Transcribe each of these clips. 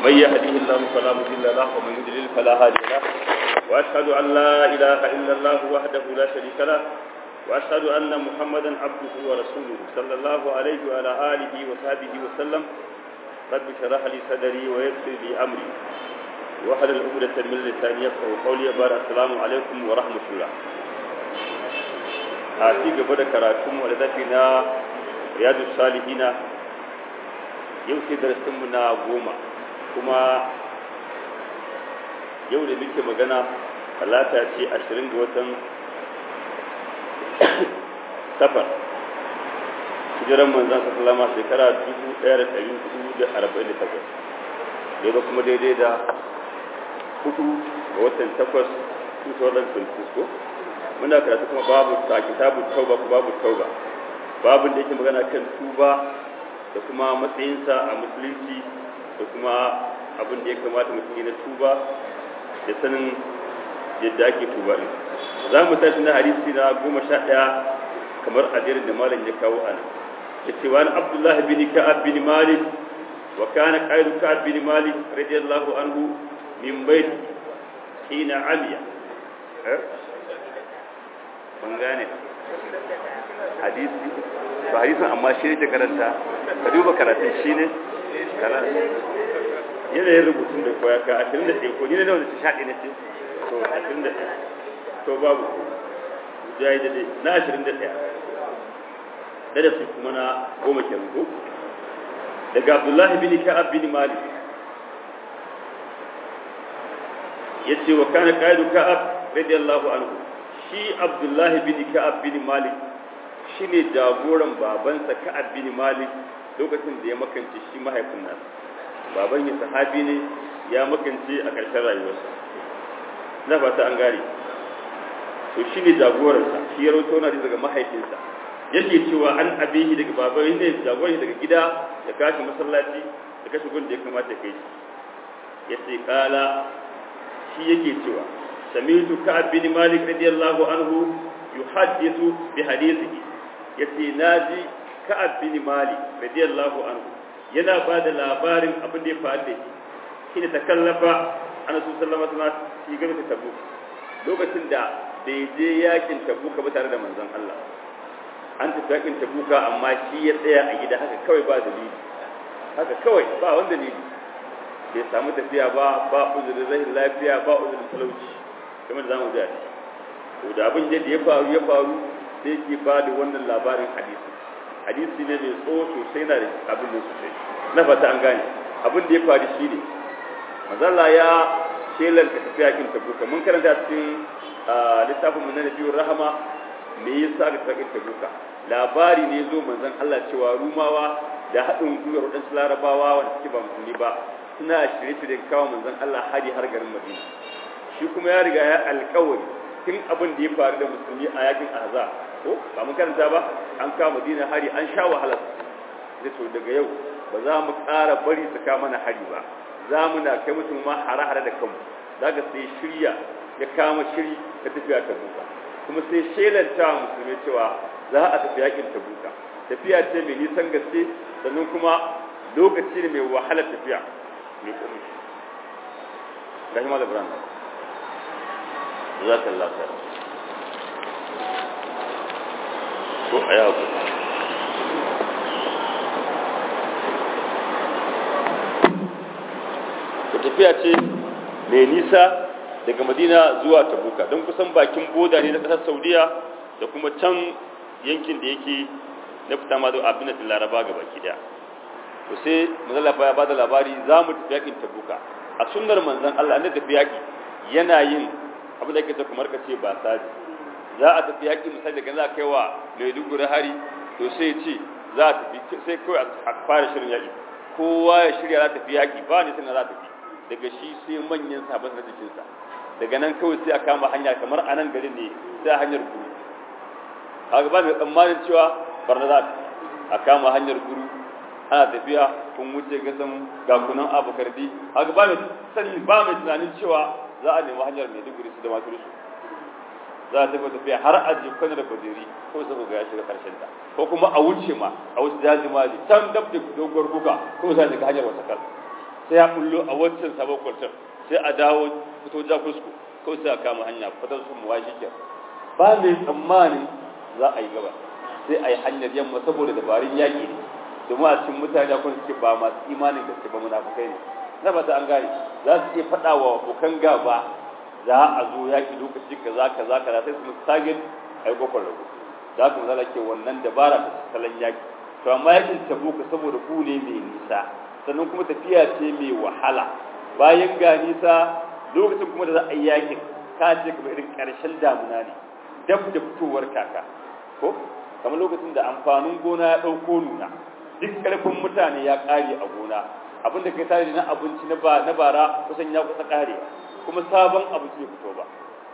من يهده الله فلا مضل له ومن يضلل فلا هادي له واشهد ان لا اله الا الله وحده لا شريك له واشهد ان محمدا عبده ورسوله صلى الله عليه وعلى اله وصحبه وسلم رب اشرح لي صدري ويسر لي امري واحلل عقدة من لساني يفقهوا قولي بار السلام عليكم ورحمة الله a ci gaba da karatun mu da na riyadu salihina yau sai darasinmu na goma kuma yau da muke magana talata ce ashirin ga watan safar hijiran manzan sallama shekara dubu ɗaya da ɗari hudu da arba'in da takwas daga kuma daidai da hudu ga watan takwas 2026 ko muna karatu kuma babu ta kitabu tauba ko babu tauba babin da yake magana kan tuba da kuma matsayinsa a musulunci da kuma abin da ya kamata mutum na tuba da sanin yadda ake tuba din za mu tashi na hadisi na goma sha ɗaya kamar adirin da malam ya kawo ana ya ce wani abdullah bin ka'ab bin malik wa kana qailu ka'ab bin malik radiyallahu anhu min bait hina amiya mun gane hadisi ba hadisin amma shi ne ke karanta ka duba karatun shi ne yanayin rubutun da koya ka ashirin da ɗaya ko ni ne da wanda ta shaɗi na ce to ashirin da ɗaya to babu ya yi daidai na ashirin da ɗaya da su kuma na goma kenan ko daga abdullahi bin ka'ab bin malik ya ce wa kana qa'idu ka'ab radiyallahu anhu shi abdullahi bin ka'ab bin malik shine jagoran babansa ka'ab bin malik lokacin da ya makance shi mahaifin nasa baban ya sahabi ne ya makance a ƙarshen rayuwarsa na fata an gane to shine jagoransa shi ya rawaito na daga mahaifinsa yake cewa an abihi daga baban ne jagoran daga gida ya kashi masallaci da kashi gun da ya kamata kai shi yace kala shi yake cewa sami'tu ka'ab bin malik radiyallahu anhu yuhaddithu bi hadithihi yace naji ka'ab bin malik radiyallahu anhu yana ba da labarin abin da ya faru da shi ne takallafa annabi sallallahu alaihi wasallam shi game da tabuk lokacin da bai je yakin tabuka ba tare da manzon Allah an tafi yakin tabuka amma shi ya tsaya a gida haka kawai ba dalili haka kawai ba wanda dalili bai samu tafiya ba ba uzurin rahin lafiya ba uzurin talauci kamar zamu ji to da abin da ya faru ya faru sai ke ba da wannan labarin hadisi hadisi ne mai tsawo sosai na da abin da sosai na fata an gane abin da ya faru shi ne mazalla ya shelanta tafiya kin tabuka mun karanta cikin littafin mun na nabiyur rahama me yasa ga tafiya kin tabuka labari ne zo manzon Allah cewa rumawa da haɗin gwiwar waɗansu larabawa wanda suke ba musulmi ba suna shirye-shiryen kawo manzon Allah hari har garin Madina shi kuma ya riga ya alƙawari tun abin da ya faru da musulmi a yakin Ahzab ko ba mun karanta ba an kawo Madina hari an sha wahala da to daga yau ba za mu ƙara bari su kawo mana hari ba za mu na kai mutum ma hare-hare da kanmu zaka sai shirya ya kama shiri da tafiya ta buka kuma sai shelanta musulmi cewa za a tafi yakin ta buka tafiya ce mai nisan gaske sannan kuma lokaci ne mai wahalar tafiya mai kuma ga shi malam ibrahim za ka lafiya ko a yawo ku tafiya ce mai nisa daga madina zuwa tabuka don kusan bakin boda ne na ƙasar saudiya da kuma can yankin da yake na fita ma zuwa abin da laraba ga baki daya to sai manzon ya ba da labari za mu tafi yakin tabuka a sunnar manzon Allah ne tafi yaki yana yin abin da yake ta kamar kace ba saji za a tafi yaki misali daga za kai wa Maiduguri hari to sai ce za a tafi sai kai a fara shirin yaki kowa ya shirya za tafi yaki ba ne sai na za tafi daga shi sai manyan sabon na jikinsa daga nan kawai sai a kama hanya kamar a nan garin ne sai hanyar guru kaga ba mai tsammanin cewa barna za a kama hanyar guru ana tafiya kun wuce gasan gakunan abokardi haka ba mai sani ba mai tunanin cewa za a nemi hanyar mai duguri su da masu rusu za a tafi tafiya har a je kwanar da kwajeri ko sai ga ya shiga karshen ta ko kuma a wuce ma a wuce daji mali can dab da doguwar kuka ko sai shiga hanyar wata kar sai ya bullo a wancan sabon kwartar sai a dawo fito ja kusko ko sai a kama hanya fitar su mu washi ke ba mai tsammanin za a yi gaba sai a yi hanyar yamma saboda dabarun yaƙi ne domin a cikin mutane kun suke ba masu imanin gaske ba munafukai ne na ba ta an gane za su iya faɗa wa abokan gaba za a zo yaƙi lokaci kaza kaza kaza sai su musu target a yi kofar rago za ku zala ke wannan dabara ta salon yaƙi to amma yaƙin tabuka saboda ku ne mai nisa sannan kuma tafiya ce mai wahala bayan ga nisa lokacin kuma da za a yi yaƙin ka ce kamar irin ƙarshen damuna ne dab da fitowar kaka ko kamar lokacin da amfanin gona ya ɗauko nuna duk ƙarfin mutane ya ƙare a gona abinda kai tare na abinci na bara kusan ya kusa ƙare kuma sabon abinci ya fito ba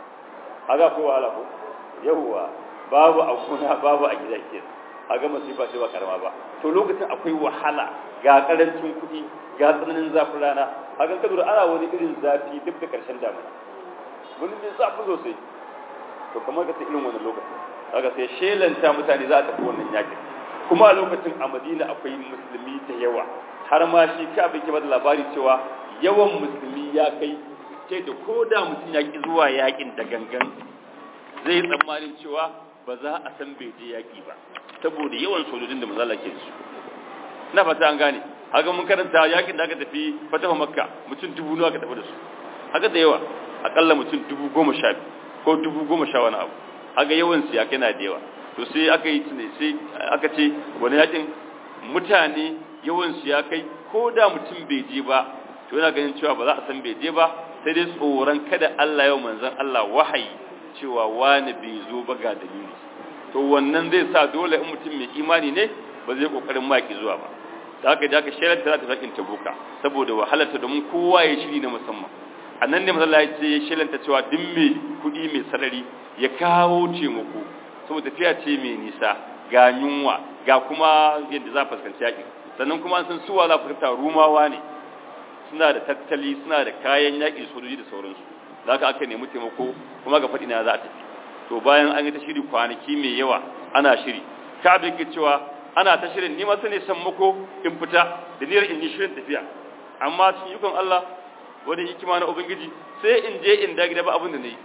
haga ko wahala ko yawwa babu a gona babu a gida ke haga masifa ce ba karama ba to lokacin akwai wahala ga karancin kuɗi ga tsananin zafin rana haga kadura ana wani irin zafi duk da ƙarshen damuna wani mai zafi sosai to kamar ka ta irin wannan lokacin kaga sai shelanta mutane za a tafi wannan yakin kuma a lokacin a madina akwai musulmi da yawa har ma shi ka bai ke bada labari cewa yawan musulmi ya kai ce da ko da mutum ya ki zuwa yakin da gangan zai yi tsammanin cewa ba za a san bai je yaki ba saboda yawan sojojin da mazala ke su na fata an gane haka mun karanta yakin da aka tafi fatawa makka mutum dubu nawa aka tafi da su haka da yawa akalla mutum dubu goma sha ko dubu goma sha wani abu haka yawan su ya kai na da yawa to sai aka yi sai aka ce wani yakin mutane yawan su ya kai ko da mutum bai je ba to yana ganin cewa ba za a san bai je ba sai dai tsoron kada Allah yau manzon Allah wahayi cewa wani bai zo ba ga dalili to wannan zai sa dole in mutum mai imani ne ba zai kokarin maki zuwa ba da haka da haka shirar ta za ta sakin tabuka saboda wahalarta domin kowa ya shiri na musamman a nan ne masala ya ce ya shilanta cewa duk mai kuɗi mai sarari ya kawo taimako saboda tafiya ce mai nisa ga yunwa ga kuma yadda za a fuskanci yaƙi sannan kuma an san suwa za a fuskanta rumawa ne suna da tattali suna da kayan yaƙi sojoji da sauransu za ka aka nemi taimako kuma ga faɗi na za a tafi to bayan an yi ta shiri kwanaki mai yawa ana shiri ka abin ke cewa ana ta shirin ni masu ne sammako in fita da niyyar in yi shirin tafiya amma cikin yukon Allah wani hikima na ubangiji sai in je in da gida ba abin da na yi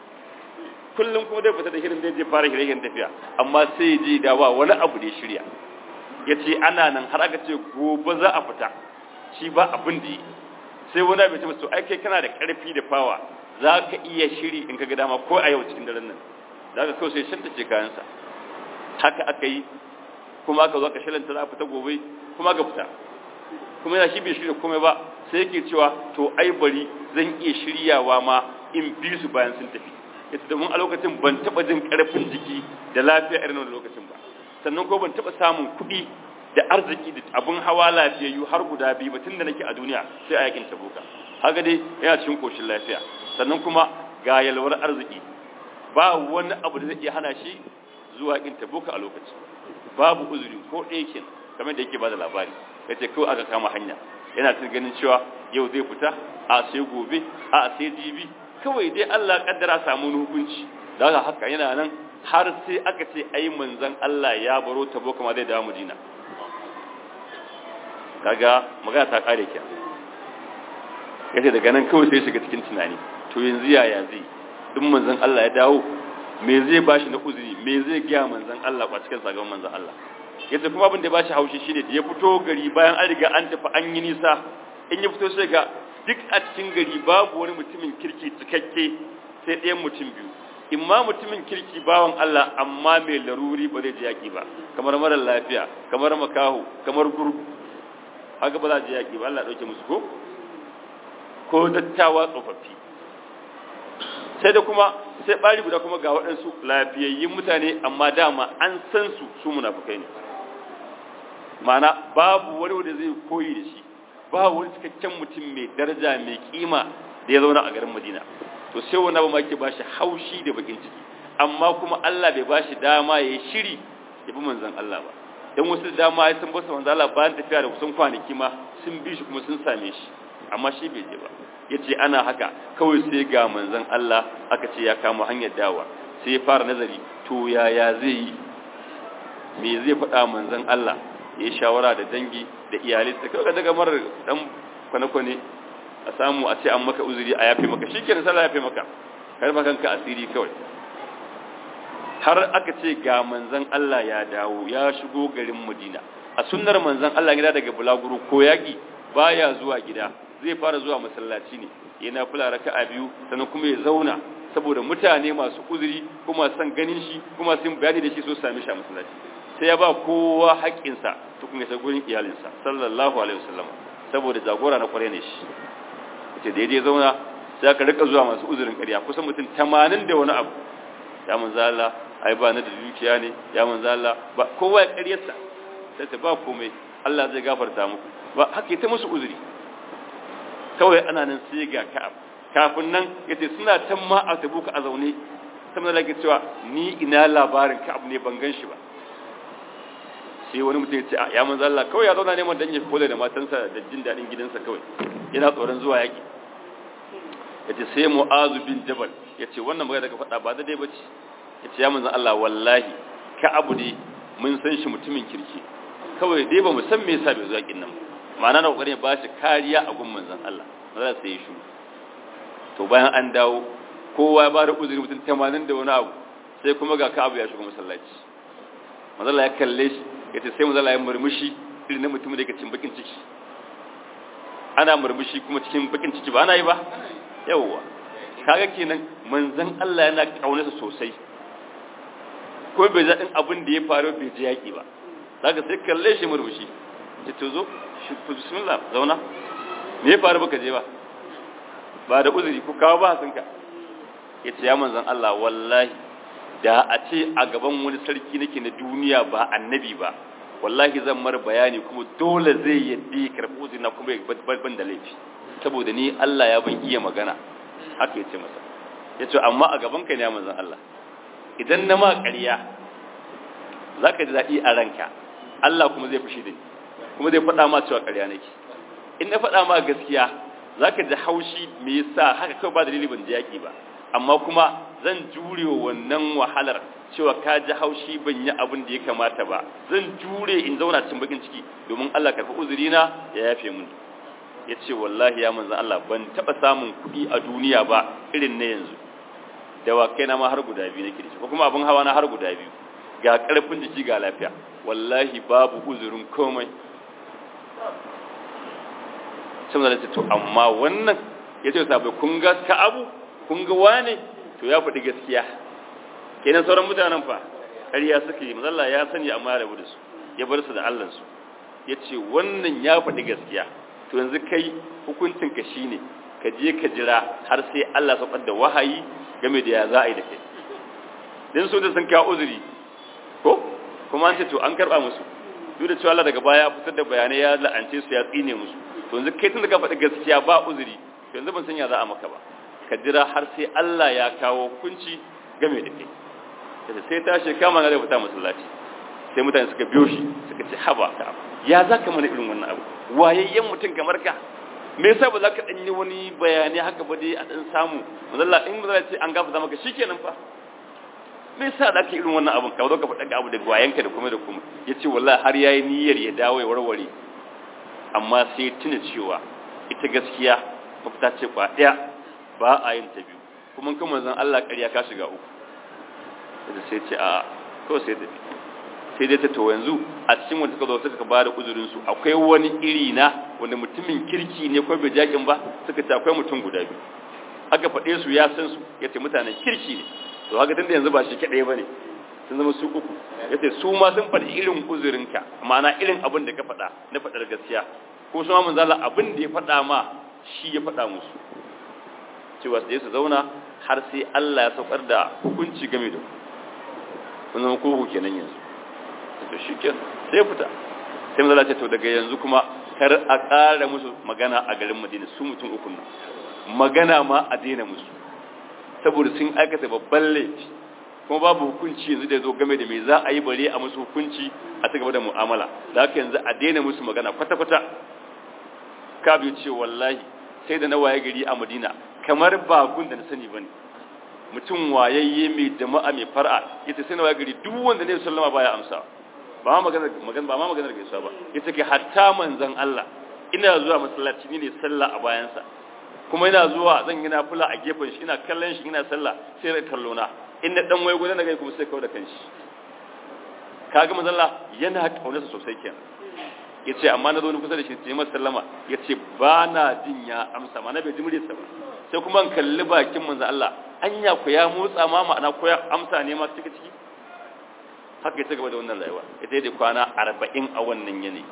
kullum kuma dai fita da shirin dai je fara shirye tafiya amma sai je da ba wani abu da ya shirya ya ce ana nan har aka ce gobe za a fita shi ba abin da yi sai wani abu ya ce masu ai kai kana da karfi da fawa za ka iya shiri in ka ga dama ko a yau cikin daren nan za ka kawai sai shanta ce kayansa haka aka yi kuma aka zo aka shilanta za a fita gobe kuma aka fita kuma yana shi bai shirya komai ba sai yake cewa to ai bari zan iya shiryawa ma in bi su bayan sun tafi yace domin a lokacin ban taba jin karfin jiki da lafiya irin wannan lokacin ba sannan ko ban taba samun kuɗi da arziki da abun hawa lafiyayyu har guda biyu ba tun da nake a duniya sai a yakin tabuka haka dai yana cikin koshin lafiya sannan kuma ga yalwar arziki ba wani abu da zai iya hana shi zuwa yakin tabuka a lokaci babu uzuri ko ɗaya kenan kamar da yake ba da labari yace kawai aka kama hanya yana tun ganin cewa yau zai fita a sai gobe a sai jibi kawai dai Allah kaddara samu hukunci daga haka yana nan har sai aka ce ai manzon Allah ya baro tabo kuma zai dawo Madina kaga magana ta kare ki yace daga nan kawai sai shiga cikin tunani to yanzu yaya zai duk manzon Allah ya dawo me zai bashi na uzuri me zai ga manzon Allah ba cikin sagan manzon Allah yace kuma abin da ba shi haushi shine da ya fito gari bayan an riga an tafi an yi nisa in ya fito sai ga duk a cikin gari babu wani mutumin kirki cikakke sai ɗayan mutum biyu imma mutumin kirki bawan Allah amma mai laruri ba zai ji yaƙi ba kamar mara lafiya kamar makaho kamar gurgu haka ba za ji yaƙi ba Allah ɗauke musu ko ko dattawa tsofaffi sai da kuma sai ɓari guda kuma ga waɗansu lafiyayyun mutane amma dama an san su su munafukai ne ma'ana babu wani wanda zai koyi da shi ba wani cikakken mutum mai daraja mai kima da ya zauna a garin Madina to sai wani abu ma ke bashi haushi da bakin ciki amma kuma Allah bai bashi dama ya yi shiri ya bi manzon Allah ba dan wasu dama ya san basa manzon Allah bayan tafiya da kusan kwanaki ma sun bi shi kuma sun same shi amma shi bai je ba yace ana haka kawai sai ga manzon Allah aka ce ya kama hanyar dawa sai ya fara nazari to yaya zai yi me zai faɗa manzon Allah ya yi shawara da dangi da iyalai da kawai daga marar dan kwane-kwane a samu a ce an maka uzuri a yafe maka shi kenan sallah yafe maka har ba kanka asiri kawai har aka ce ga manzon Allah ya dawo ya shigo garin Madina a sunnar manzon Allah gida daga bulaguro ko yaki baya zuwa gida zai fara zuwa masallaci ne yana fula raka'a biyu sannan kuma ya zauna saboda mutane masu uzuri kuma san ganin shi kuma sun bayani da shi so sami shi a masallaci sai ya ba kowa haƙƙinsa tukun ya sa gurin iyalinsa sallallahu alaihi wasallam saboda jagora na kware ne shi ce da ya zauna sai aka rika zuwa masu uzurin ƙarya kusan mutum 80 da wani abu ya manzo Allah ai ba na da dukiya ne ya manzo Allah ba kowa ya ƙaryarsa sai ta ba komai Allah zai gafarta muku ba haka ta musu uzuri kawai ana nan sai ga Ka'ab kafin nan yace suna tan ma a tabuka a zaune sai da cewa ni ina labarin Ka'ab ne ban gan shi ba sai wani mutum ya ce ya manzo Allah kawai ya zauna neman dan ya kula da matansa da jin dadin gidansa kawai yana tsoron zuwa yaki yace sai Mu'azu bin Jabal yace wannan magana daga faɗa ba daidai bace yace ya manzo Allah wallahi Ka'ab ne mun san shi mutumin kirki kawai dai ba mu san me yasa bai zo yakin nan ma'ana na kokarin ba shi kariya a gun manzon Allah maza sai shi to bayan an dawo kowa ya bada uzuri mutum 80 da wani abu sai kuma ga Ka'ab ya shigo masallaci manzon Allah ya kalle shi yace sai manzon Allah ya murmushi irin na mutum da yake cikin bakin ciki ana murmushi kuma cikin bakin ciki ba ana yi ba yawwa kaga kenan manzon Allah yana kaunarsa sosai ko bai zaɗin abin da ya faru bai ji yaƙi ba zaka sai kalle shi murmushi ce to zo shi bismillah zauna me ya faru baka je ba ba da uzuri ku kawo ba sunka yace ya manzon Allah wallahi da a ce a gaban wani sarki nake na duniya ba annabi ba wallahi zan mar bayani kuma dole zai yaddi karɓi uzuri na kuma ban da laifi saboda ni Allah ya ban iya magana haka yace masa yace amma a gaban ka ne ya manzon Allah idan na ma ƙarya zaka ji daɗi a ranka Allah kuma zai fushi da ni kuma zai faɗa ma cewa ƙarya nake in na faɗa ma gaskiya zaka ji haushi me yasa haka kawai ba dalili ban ji yaki ba amma kuma zan jure wannan wahalar cewa ka ji haushi ban yi abin da ya kamata ba zan jure in zauna cikin bakin ciki domin Allah karɓi uzurina ya yafe mini ya ce wallahi ya manzan Allah ban taɓa samun kuɗi a duniya ba irin na yanzu dawakai na ma har guda biyu nake da shi ko kuma abin hawa na har guda biyu ga ƙarfin jiki ga lafiya wallahi babu uzurin komai sun zalace to amma wannan ya ce sabai kun ga ka abu kun ga wane to ya faɗi gaskiya kenan sauran mutanen fa ƙarya suka yi mazalla ya sani amma ya rabu da su ya bar su da allansu ya ce wannan ya faɗi gaskiya to yanzu kai hukuncinka shi ne ka je ka jira har sai Allah saukar da wahayi game da ya za a yi da kai din su da sun kawo uzuri ko kuma an ce to an karɓa musu duk da cewa Allah daga baya fitar da bayanai ya la'ance su ya tsine musu to yanzu kai tun da ka faɗi gaskiya ba uzuri to yanzu ban san ya za a maka ba ka jira har sai Allah ya kawo hukunci game da kai sai tashi kama na da fita masallaci sai mutane suka biyo shi suka ce haba ka ya za ka mana irin wannan abu wayayyen mutum kamar ka me yasa ba za ka danyi wani bayani haka ba dai a dan samu mazalla in mazalla ce an gafa maka shikenan fa me yasa da ka irin wannan abun ka zo ka faɗa abu da wayanka da kuma da kuma yace wallahi har yayi niyyar ya dawo ya warware amma sai tuna cewa ita gaskiya mafita ce kwa daya ba a yin ta biyu kuma kuma manzon Allah ƙarya ka shiga uku da sai ce a kawai sai tafi sai dai ta to yanzu a cikin wanda suka zo suka ba da uzurinsu akwai wani iri na wanda mutumin kirki ne ko bai jakin ba suka ce akwai mutum guda biyu aka faɗe su ya san su ya ce mutanen kirki ne to haka tunda yanzu ba shi kaɗai ba ne sun zama su uku ya ce su ma sun faɗi irin uzurinka ma'ana irin abin da ka faɗa na faɗar gaskiya ko su ma manzala abin da ya faɗa ma shi ya faɗa musu cewa su je su zauna har sai Allah ya saukar da hukunci game da ku kun zama kuku kenan yanzu to shi ke sai fita sai mazala ce to daga yanzu kuma kar a ƙara musu magana a garin madina su mutum uku nan magana ma a daina musu saboda sun aikata babban laifi kuma babu hukunci yanzu da zo game da me za a yi bare a musu hukunci a ta gaba da mu'amala da haka yanzu a daina musu magana kwata-kwata ka biyu ce wallahi sai da na waye gari a madina kamar bagun da na sani bane mutum wayayye mai jama'a mai far'a yace sai na waye gari duk wanda ne sallama baya amsa ba ma maganar magana ba ma maganar gaisuwa ba yace kai hatta manzon Allah ina zuwa masallaci ni ne sallah a bayansa kuma ina zuwa zan yi nafila a gefen shi ina kallon shi ina sallah sai rai kallo na in na dan waye gudan na gai kuma sai kawo da kanshi kaga manzo Allah yana kaunarsa sosai kenan yace amma na zo ni kusa da shi sai masa sallama yace ba na jin ya amsa ma na bai ji muryarsa ba sai kuma in kalli bakin manzo Allah anya ku ya motsa ma ma'ana ko ya amsa ne ma ciki ciki haka ya gaba da wannan rayuwa ita da kwana 40 a wannan yanayi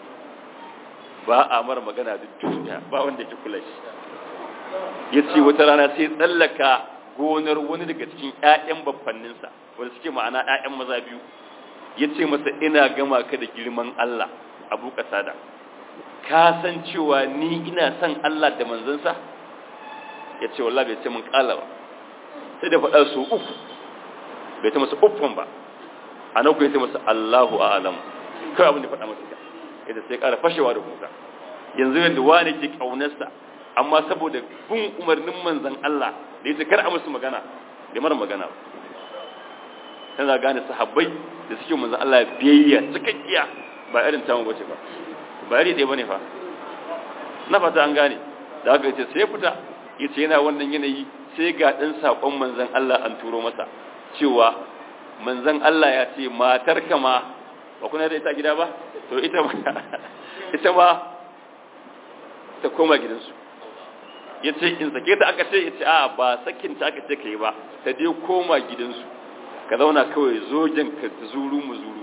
ba a mara magana duk duniya ba wanda ke kula shi ya ce wata rana sai tsallaka gonar wani daga cikin 'ya'yan babbanninsa wanda suke ma'ana 'ya'yan maza biyu ya ce masa ina gama ka da girman Allah abu kasada ka san cewa ni ina son Allah da manzansa ya ce wallah bai ce mun kala ba sai da faɗa su uku bai ta masa uffan ba a nan ku ya ce masa Allahu a'alam kawai abin da faɗa masa yadda sai ƙara fashewa da kuka yanzu yadda wani ke ƙaunarsa amma saboda bin umarnin manzan Allah da yace kar a musu magana da mara magana tana gane sahabbai da suke manzan Allah biyayya cikakkiya ba irin tamu bace ba ba iri ɗaya bane fa na fata an gane da haka yace sai fita yace yana wannan yanayi sai ga ɗan saƙon manzan Allah an turo masa cewa manzan Allah ya ce matar kama ba kuna da ita gida ba to ita ma ita ma ta koma gidansu ya ce in sake ta aka ce ya ce a ba sakin ta aka ce ka yi ba ta dai koma gidansu ka zauna kawai zogen ka zuru mu zuru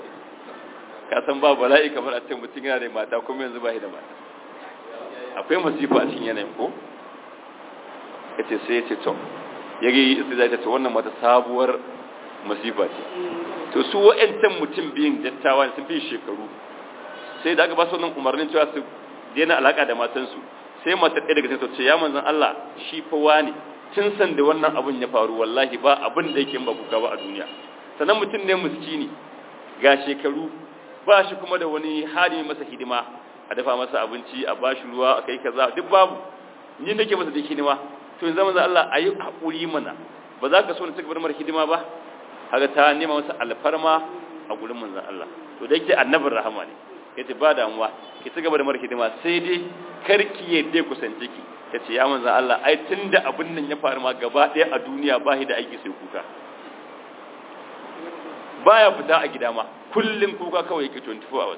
ka san ba bala'i kamar a ce mutum yana da mata kuma yanzu ba shi da mata akwai masifa a cikin yanayin ko ya ce sai ya ce to ya yi zai ta ce wannan mata sabuwar masifa ce to su wa'ancan mutum biyun dattawa sun fi shekaru sai da aka ba su wannan umarnin cewa su daina alaka da matansu sai matar ɗaya daga cikin ce ya manzan Allah shi fa wani tun san da wannan abun ya faru wallahi ba abin da yake ba kuka ba a duniya sannan mutum ne miskini ga shekaru ba shi kuma da wani hali masa hidima a dafa masa abinci a ba shi ruwa a kai kaza duk babu ni nake masa da hidima to yanzu manzan Allah ayi hakuri mana ba za ka so na cika bar hidima ba haka ta nema masa alfarma a gurin manzan Allah to da yake annabin rahama ne yace ba damuwa ki ci gaba da mara hidima sai dai karki yadda kusance ki yace ya manzan Allah ai tunda abin nan ya faru ma gaba ɗaya a duniya ba shi da aiki sai kuka baya fita a gida ma kullum kuka kawai yake 24 hours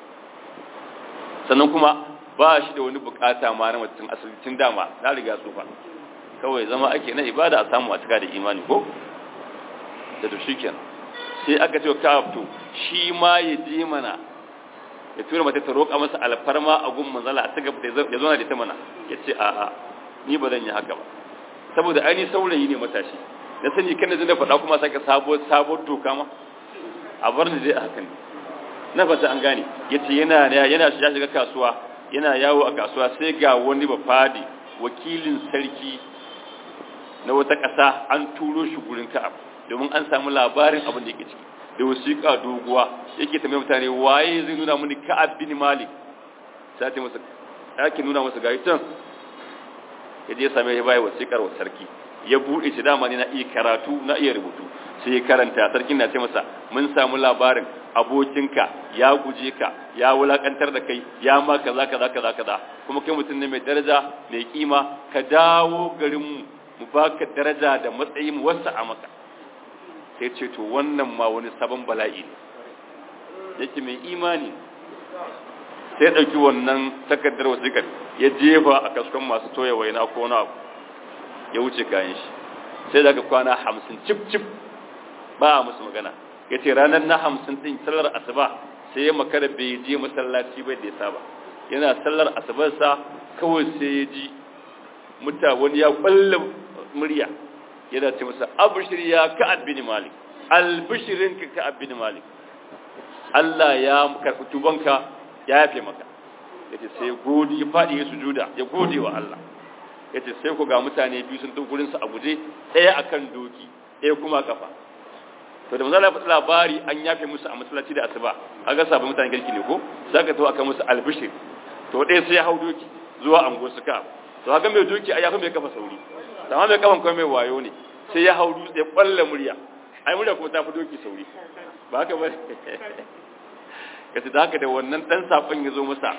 sannan kuma ba shi da wani bukata ma na mutum asibitin dama na riga tsufa kawai zama ake na ibada a samu a cika da imani ko da to shikenan sai aka ce ka to shi ma ya je mana ya tura mata ta roƙa masa alfarma a gun manzala a taga ya zo na da ta mana ya ce a a ni ba zan yi haka ba saboda ainihin saurayi ne matashi na sani kan da faɗa kuma sake sabuwar sabuwar doka ma a bar ni dai a hakan na fata an gane ya ce yana yana ya shiga kasuwa yana yawo a kasuwa sai ga wani bafadi wakilin sarki na wata ƙasa an turo shi gurin ka'ab domin an samu labarin abin da yake ciki da wasiƙa doguwa yake tambaye mutane waye zai nuna mini ka'ab bin malik sai ta masa yake nuna masa gayi can ya je same ya bai wasiƙar wa sarki ya buɗe shi dama ne na iya karatu na iya rubutu sai ya karanta sarkin na ce masa mun samu labarin abokinka ya guje ka ya wulakantar da kai ya ma kaza kaza kaza kaza kuma kai mutum ne mai daraja mai kima ka dawo garin mu mu baka daraja da matsayi mu wasa a maka sai ce to wannan ma wani sabon bala'i ne yake mai imani sai ya ɗauki wannan takardar wasiƙar ya jefa a kaskon masu toya waina ko na abu ya wuce kayan shi sai daga kwana hamsin cif cif ba a musu magana ya ce ranar na hamsin ɗin sallar asuba sai ya makara bai je masallaci bai da ya saba yana sallar asubarsa kawai sai ya ji muta wani ya kwalla murya yana ce masa abushir ya ka'ab bin malik albishirin ka ka'ab bin malik Allah ya karɓi tubanka ya yafe maka yace sai godi ya faɗi ya sujuda ya gode wa Allah yace sai ku ga mutane biyu sun tafi gurin su a guje ɗaya akan doki ɗaya kuma kafa to da manzala faɗi labari an yafe musu a masallaci da asuba kaga sabon mutane kirki ne ko saka to aka musu albishir to ɗaya sai ya hau doki zuwa ango su ka to haka mai doki ai yafi mai kafa sauri amma mai kafan kuma mai wayo ne sai ya hau dutse ya kwalla murya ai murya kuma ta fi doki sauri ba haka ba kace da haka da wannan dan safan ya zo masa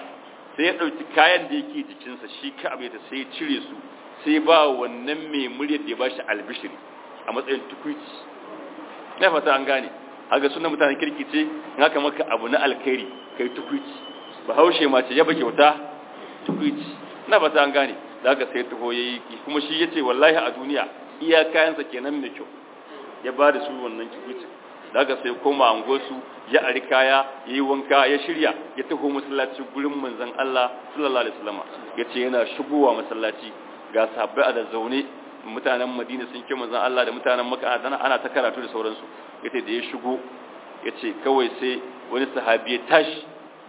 sai ya ɗauki kayan da yake jikinsa shi ka abu sai ya cire su sai ba wannan mai muryar da ya ba shi albishiri a matsayin tukwici na fata an gane haka suna mutanen kirki ce in haka maka abu na alkhairi kai tukwici ba haushe ma ce ya ba kyauta tukwici na fata an gane da haka sai taho ya yi kuma shi ya ce wallahi a duniya iya kayansa kenan mai kyau ya ba da su wannan tukwicin da haka sai koma angosu ya ari kaya ya yi wanka ya shirya ya taho masallaci gurin manzon Allah sallallahu alaihi wasallam ya ce yana shigowa masallaci ga sabbai a da zaune mutanen madina sun ke manzan Allah da mutanen maka ana ta karatu da sauransu ya ce da ya shigo ya ce kawai sai wani sahabi ya tashi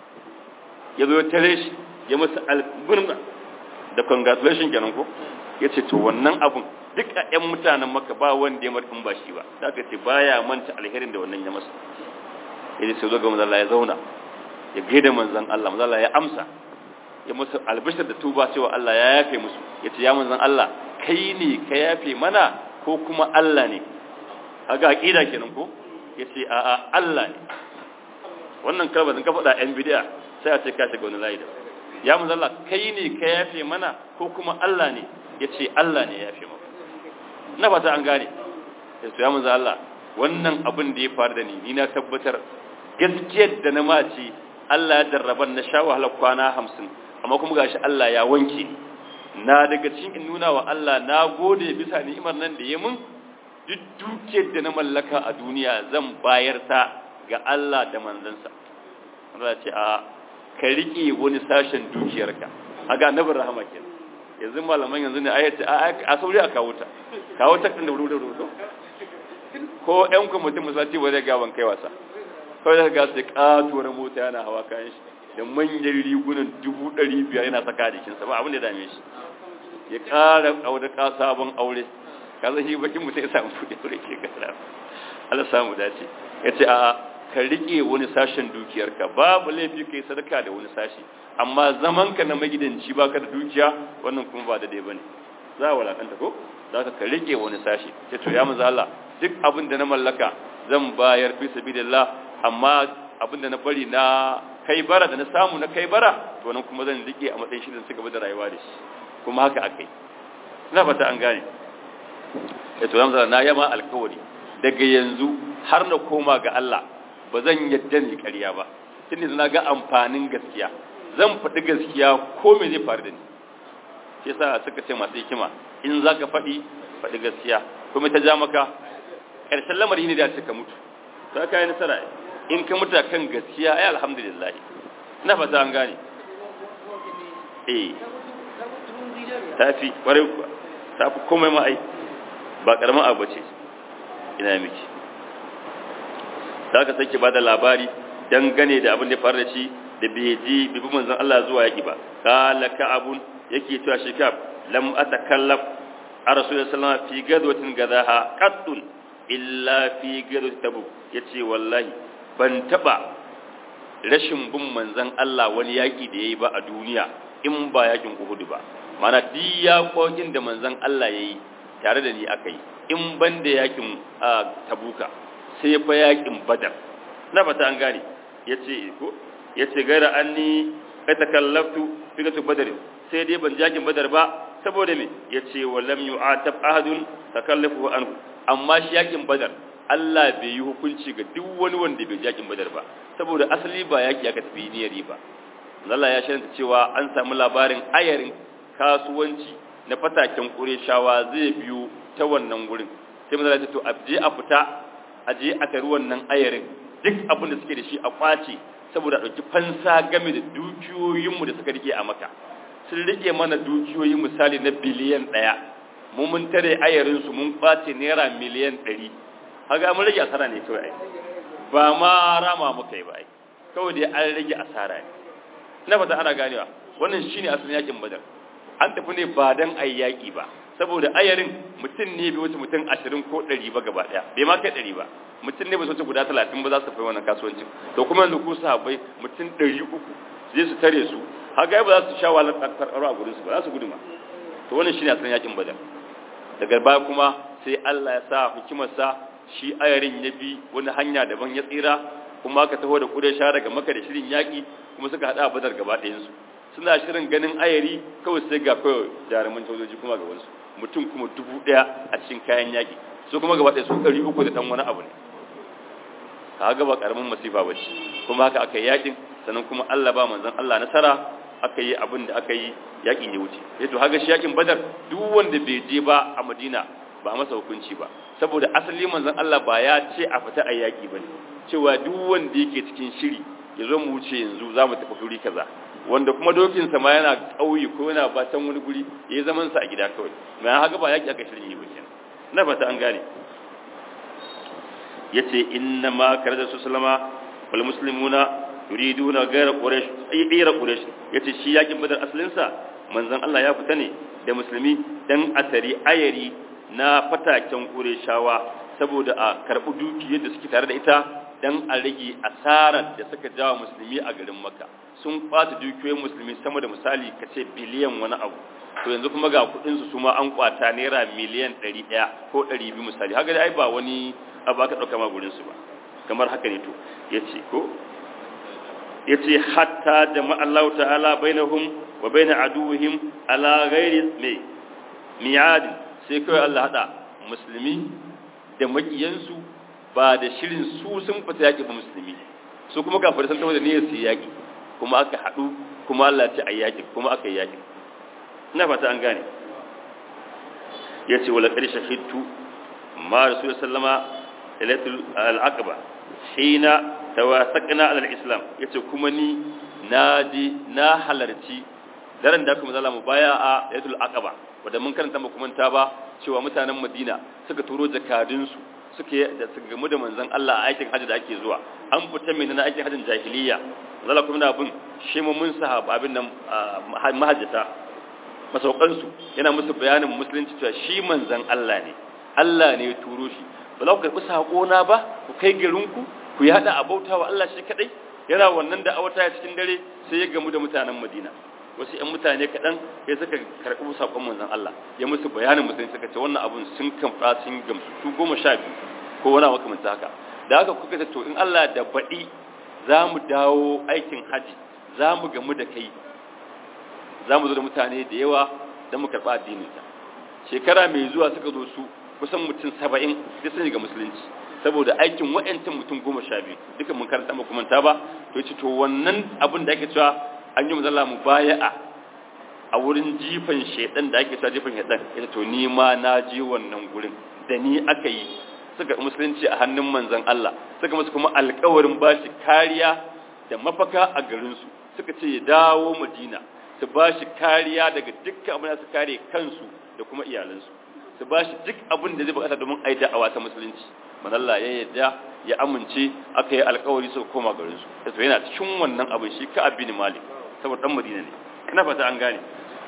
ya zo ya tare shi ya masa albirna da congratulation kenan ko ya ce to wannan abun duk a 'yan mutanen maka ba wanda ya markin ba shi ba da aka ce baya manta alherin da wannan ya masa ya ce sai zo ga manzan Allah ya zauna ya gaida manzan Allah manzan Allah ya amsa ya musu albishir da tuba cewa Allah ya yafe musu ya ce ya manzan Allah kai ne ka yafe mana ko kuma Allah ne haga aqida kenan ko ya ce a a Allah ne wannan kalmar ka faɗa yan bid'a sai a ce ka shiga wani layi da ya manzan Allah kai ne ka yafe mana ko kuma Allah ne ya ce Allah ne ya yafe maka na fata an gane ya ce ya manzan Allah wannan abin da ya faru da ni ni na tabbatar gaskiyar da na mace Allah ya darraban na sha wahalar kwana hamsin amma kuma gashi Allah ya wanke na daga cikin in nuna wa Allah na gode bisa ni'imar nan da ya mun duk dukiyar da na mallaka a duniya zan bayar ta ga Allah da manzansa Allah ce a ka rike wani sashen dukiyarka aga annabin rahama kenan yanzu malaman yanzu ne ayati a sauri a kawo ta kawo ta da wuri wuri ko ƴan kwamitin musaci ba zai gaban kai wasa kawai da ga sai katuwar mota yana hawa kayan shi da manyan rigunan dubu ɗari biyar yana saka jikinsa ba abin da dame shi ya ƙara aure ka sabon aure ka zai shi bakin mutum ya samu kuɗi aure ke gara Allah samu dace ya ce a ka riƙe wani sashen dukiyarka babu laifi ka yi sadaka da wani sashi amma zaman ka na magidanci baka da dukiya wannan kuma ba da dai bane za a walakanta ko za ka ka riƙe wani sashi ce to ya maza Allah duk abin da na mallaka zan bayar fi sabilillah amma abinda na bari na kai bara da na samu na kai bara to nan kuma zan rike a matsayin shirin su gaba da rayuwa da shi kuma haka akai ina fata an gane eh to zamza na yama alkawari daga yanzu har na koma ga Allah ba zan yadda ni ƙarya ba tunda na ga amfanin gaskiya zan faɗi gaskiya ko me zai faru da ni shi yasa suka ce masu hikima in zaka faɗi faɗi gaskiya kuma ta ja maka ƙarshen lamari ne da ka mutu za ka yi nasara in ka mutu kan gaskiya ai alhamdulillah na fata an gane eh tafi kwarai kuwa tafi komai ma ai ba karamin abu ce ina miki za ka sake ba da labari dangane da abin da faru da shi da bai ji bibi manzon Allah zuwa yaki ba kala ka'abun yake cewa shi kab lam atakallaf a rasulullahi sallallahu alaihi wasallam fi gadwatin gadaha qattun illa fi gadwat tabuk yace wallahi ban taba rashin bin manzon Allah wani yaki da yayi ba a duniya in ba yakin Uhud ba mana duk yakokin da manzon Allah yayi tare da ni akai in ban da yakin Tabuka sai fa yakin Badar na fata an gane yace ko yace gaira anni atakallaftu fi gatu Badar sai dai ban yakin Badar ba saboda me yace walam yu'atab ahadun takallafu anhu amma shi yakin Badar Allah bai yi hukunci ga duk wani wanda bai yakin badar ba saboda asali ba yaki aka tafi niyyar ba Allah ya shirya cewa an samu labarin ayarin kasuwanci na fataken Qurayshawa zai biyo ta wannan gurin sai manzo ya ce to aje a fita aje a tari wannan ayarin duk abin da suke da shi a kwace saboda dauki fansa game da dukiyoyin mu da suka rike a Makka sun rike mana dukiyoyi misali na biliyan 1 mu mun tare ayarin su mun kwace naira miliyan 100 haga mun rage asara ne kawai ai ba ma rama muka yi ba ai kawai dai an rage asara ne na fata ana ganewa wannan shine asalin yakin badar an tafi ne ba dan ai yaki ba saboda ayarin mutum ne bai wuce mutum 20 ko 100 ba gaba daya bai ma kai 100 ba mutum ne bai wuce guda 30 ba za su fi wannan kasuwancin to kuma yanzu ku sahabbai mutum 300 zai su tare su haga ba za su sha wahalar karkaro a gurin su ba za su gudu ma to wannan shine asalin yakin badar daga baya kuma sai Allah ya sa hikimarsa shi ayarin ya bi wani hanya daban ya tsira kuma aka taho da kudai sha daga maka da shirin yaƙi kuma suka haɗa badar gaba ɗayansu suna shirin ganin ayari kawai sai ga kawai jaruman sojoji kuma ga wasu mutum kuma dubu ɗaya a cikin kayan yaƙi su kuma gaba ɗaya su ɗari uku da ɗan wani abu ne ka ga ba ƙaramin masifa ba ce kuma haka aka yi yaƙin sannan kuma Allah ba manzon Allah nasara aka yi abin da aka yi yaƙin ya wuce ya to haga shi yaƙin badar duk wanda bai je ba a madina ba a masa hukunci ba saboda asali manzon Allah ba ya ce a fita a yaƙi ba ne cewa duk wanda yake cikin shiri ya zo mu wuce yanzu za mu tafi guri kaza wanda kuma dokinsa ma yana ƙauye ko yana batan wani guri ya yi zamansa a gida kawai mai haka ba yaƙi aka shirin yi ba kenan na fata an gane ya ce inna ma kare da su salama wal muslimuna yuriduna gaira quraish ayyira quraish yace shi yakin badar asalinsa manzon Allah ya fita ne da musulmi dan asari ayari na fataken qurayshawa saboda a karbi dukiyar da suke tare da ita dan a rage asarar da suka jawa musulmi a garin Makka sun kwata dukiyoyin musulmi sama da misali kace biliyan wani abu to yanzu kuma ga kudin su kuma an kwata naira miliyan 100 ko 200 misali haka dai ba wani abu aka dauka ma gurin su ba kamar haka ne to yace ko yace hatta jama'a Allah ta'ala bainahum wa bain aduwwihim ala ghairi mai mi'ad sai kai Allah hada musulmi da makiyansu ba da shirin su sun fita yaki ba musulmi su kuma kafirai sun tafi da niyyar su yaki kuma aka hadu kuma Allah ya ce ayi yaki kuma aka yi yaki ina fata an gane yace wala qad shahidtu ma rasul sallama ilatul al-aqba hina tawasaqna ala al-islam yace kuma ni naji na halarci daren da kuma zalamu baya a ilatul aqaba wanda mun karanta mu kuma ta ba cewa mutanen Madina suka turo jakadun su suke da su gamu da manzon Allah a aikin hajji da ake zuwa an fita mai na aikin hajjin jahiliya zalla kuma na bin shi mun sahaba abin nan mahajjata masaukansu yana musu bayanin musulunci cewa shi manzon Allah ne Allah ne ya turo shi ba za ku karɓi saƙona ba ku kai garinku ku yada a bauta wa Allah shi kaɗai yana wannan da awata cikin dare sai ya gamu da mutanen Madina wasu ƴan mutane kaɗan ya suka karɓi saƙon manzon Allah ya musu bayanin musulunci suka ce wannan abun sun kamfa sun gamsu su goma sha biyu ko wani makamanta haka da haka kuka ce to in Allah da baɗi za mu dawo aikin haji za mu gamu da kai za mu zo da mutane da yawa don mu karɓa addininta shekara mai zuwa suka zo su kusan mutum saba'in da sun ga musulunci saboda aikin wa'yancin mutum goma sha biyu duka mun karanta ba kuma ba to ce to wannan abin da ake cewa an yi mazalla mu baya'a a wurin jifan shaidan da ake cewa jifan shaidan ita to ni ma na je wannan gurin da ni aka yi suka musulunci a hannun manzon Allah suka musu kuma alƙawarin bashi kariya da mafaka a garinsu suka ce ya dawo Madina su bashi kariya daga dukkan abin da su kare kansu da kuma iyalansu su ba shi duk abin da zai bukata domin a yi da'awa ta musulunci manalla ya yadda ya amince aka yi alkawari suka koma garin su da yana cikin wannan abin shi ka abin malik saboda dan madina ne ina fata an gane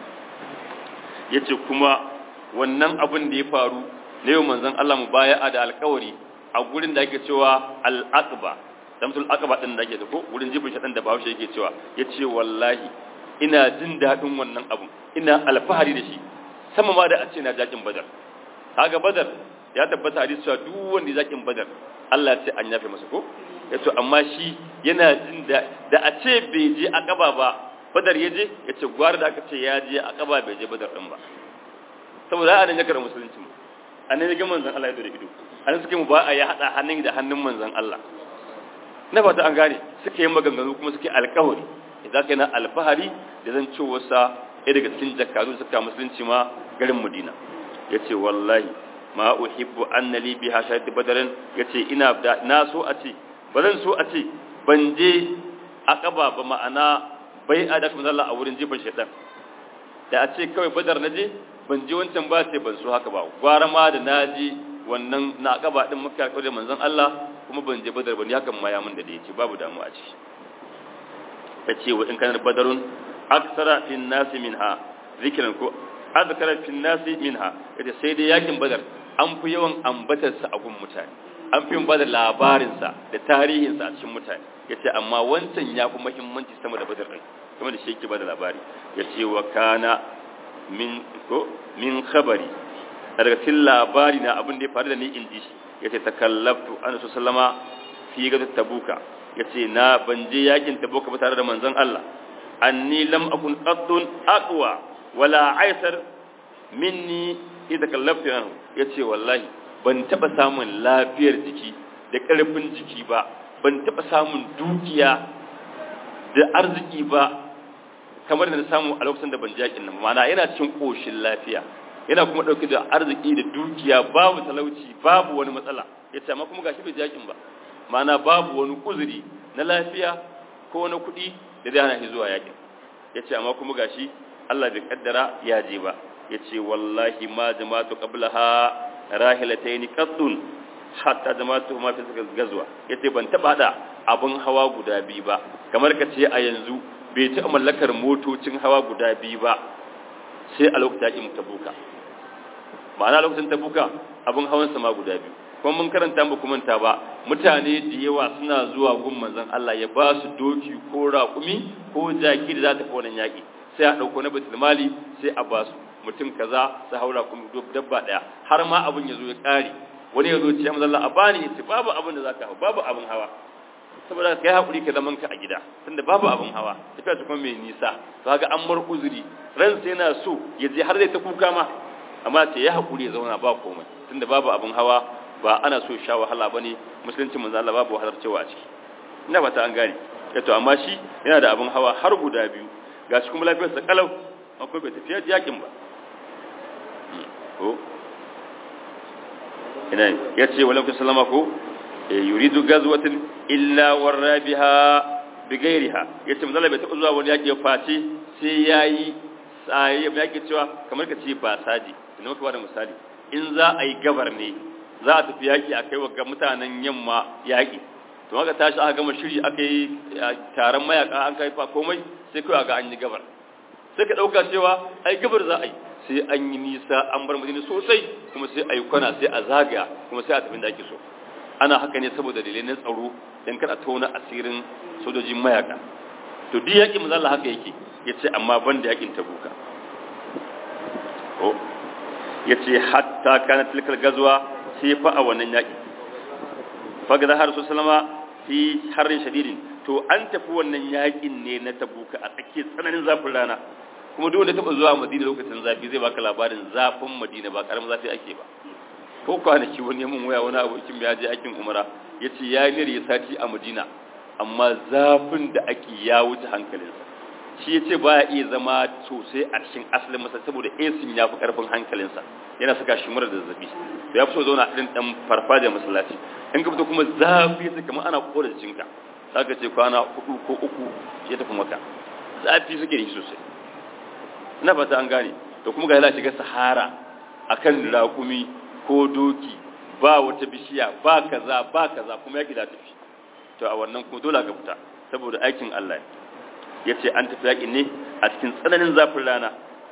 yace kuma wannan abin da ya faru ne yau manzon Allah mu baya da alkawari a gurin da ake cewa al-aqba samsul aqba din da ake da ko gurin jibin shadan da Bahaushe yake cewa yace wallahi ina jin dadin wannan abun ina alfahari da shi sama ma da a ce na jakin badar kaga badar ya tabbata hadisi cewa duk wanda ya jakin badar Allah ya ce an yafe masa ko yace amma shi yana jin da da a ce bai je akaba ba badar ya je yace gwara da aka ce ya je akaba bai je badar din ba saboda a nan ya karɓi musulunci mu annan ya ga manzon Allah ya dore ido annan suke mu ba a ya hada hannun da hannun manzon Allah na fata an gane suke yin maganganu kuma suke alƙawari idan kai na alfahari da zan ce wasa ɗaya daga cikin jakadu suka musulunci ma garin Madina yace wallahi ma uhibbu anna li biha shahid badarin yace ina da na so a ce bazan so a ce ban je aqaba ba ma'ana bai a da kuma Allah a wurin jibin shaitan da a ce kawai badar na je ban je wancan ba sai ban so haka ba gwara ma da na je wannan na aqaba din muka alƙawari manzon Allah kuma ban je badar ba ni hakan ma ya mun da da yace babu damu a ciki yace wa in kana badarun aksara fi nasi minha zikran ko azkara fi nasi minha yace sai dai yakin badar an fi yawan ambatar sa a gun mutane an fi bada labarin sa da tarihin sa a cikin mutane yace amma wancan ya fi muhimmanci sama da badar din kuma da shi yake bada labari yace wa kana min ko min khabari daga cikin labari na abin da ya faru da ni in ji shi yace takallabtu an sallama fi gadu tabuka yace na ban je yakin tabuka ba tare da manzon Allah anni lam akun qattun aqwa wala aisar minni idza kallaftu anhu yace wallahi ban taba samun lafiyar jiki da karfin jiki ba ban taba samun dukiya da arziki ba kamar da na samu a lokacin da ban jakin nan mana yana cikin koshin lafiya yana kuma dauke da arziki da dukiya babu talauci babu wani matsala yace amma kuma gashi bai jakin ba mana babu wani uzuri na lafiya ko na kuɗi da zai hana shi zuwa yakin yace amma kuma gashi Allah bai kaddara ya je ba yace wallahi ma jama'atu qablaha rahilatayn qaddun hatta jama'atu ma fi gazwa yace ban taba da abun hawa guda biyu ba kamar ka ce a yanzu bai ta mallakar motocin hawa guda biyu ba sai a lokacin yakin tabuka ma'ana lokacin tabuka abun hawan sama guda biyu kuma mun karanta ba kuma ta ba mutane da yawa suna zuwa gun manzon Allah ya ba su doki ko raƙumi ko jaki da za ta wannan yaki sai a dauko na baitul mali sai a ba su mutum kaza su haura kuma dabba daya har ma abun ya zo ya kare wani ya zo ce manzon Allah a bani yace babu abin da zaka hawa babu abin hawa saboda kai hakuri ka zaman ka a gida tunda babu abin hawa tafiya ta kuma mai nisa kaga an mar uzuri ran sai yana so ya je har zai ta kuka ma amma ce ya hakuri ya zauna ba komai tunda babu abin hawa ba ana so sha wahala bane musulunci manzo Allah babu wahalar cewa a ciki ina fata an gane to amma shi yana da abin hawa har guda biyu gashi kuma lafiyar sa kalau akwai bai tafiya yakin ba ko ina yace walau sallama ko yuridu gazwatin illa warra biha bigairiha yace manzo bai taɓa zuwa wani yaki ya face sai yayi sai ya yake cewa kamar ka ce ba saji ina maka da misali in za a yi gabar ne za a tafi yaki a kai wa mutanen yamma yaki to aka tashi aka gama shiri aka yi taron mayaka an kai fa komai sai kai ga an yi gabar sai ka dauka cewa ai gabar za a yi sai an yi nisa an bar madina sosai kuma sai a yi kwana sai a zagaya kuma sai a tafi da ake so ana haka ne saboda dalilai na tsaro don kada tona asirin sojojin mayaka to duk yakin manzo haka yake yace amma ban da yakin tabuka ko yace hatta kana tilkal gazwa sai fa a wannan yaki faga da harsu sallama fi harin shadidin to an tafi wannan yakin ne na tabuka a tsakiyar tsananin zafin rana kuma duk wanda taba zuwa madina lokacin zafi zai baka labarin zafin madina ba karamin zafi ake ba ko kwanaki wani mun waya wani abokin ya je aikin umara ya ce ya yi ya sati a madina amma zafin da ake ya wuce hankalinsa shi ya ce ba ya iya zama sosai a cikin asalin masa saboda esin ya fi karfin hankalinsa yana saka shi mura da zazzabi da ya fi so zauna irin dan farfajiyar masallaci in ka fito kuma zafi sai kamar ana kora jikinka za ka ce kwana hudu ko uku ya tafi maka zafi suke da shi sosai ina fata an gane to kuma ga yana shiga sahara akan raƙumi ko doki ba wata bishiya ba kaza ba kaza kuma yaki da tafi to a wannan kuma dole ka fita saboda aikin Allah ya ce an tafi yakin ne a cikin tsananin zafin rana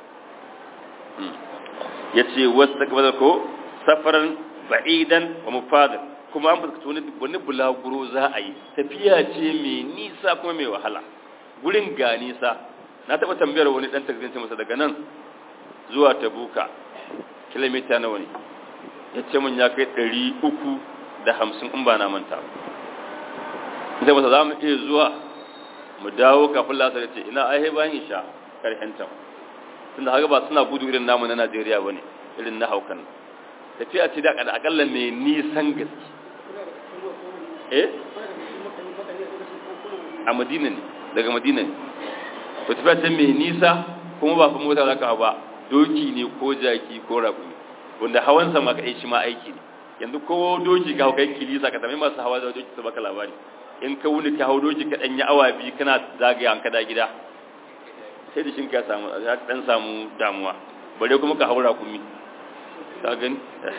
ya ce wasu takwabar ko safaran ba'idan wa mufadar kuma an fuskata wani bulaguro za a yi tafiya ce mai nisa kuma mai wahala gurin ga nisa na taɓa tambayar wani ɗan takzinci masa daga nan zuwa tabuka kilomita nawa ne ya ce mun ya kai ɗari uku da hamsin in ba na manta zai masa za mu iya zuwa mu dawo kafin lasa da ce ina aihe bayan isha karhenta tunda haka ba suna gudu irin namu na najeriya ba ne irin na haukan tafiya ce da akalla mai nisan gaske eh a madina ne daga madina ne to tafiya ce mai nisa kuma ba fa mota za ka ba doki ne ko jaki ko rakumi wanda hawansa ma kai shi ma aiki ne yanzu ko doki ka kai kilisa ka tambayi masu hawa da doki su baka labari in ka wuni ka hau doki ka danyi awa biyu kana zagaya an kada gida sai da shin ka samu ya dan samu damuwa bare kuma ka haura kumi ka gani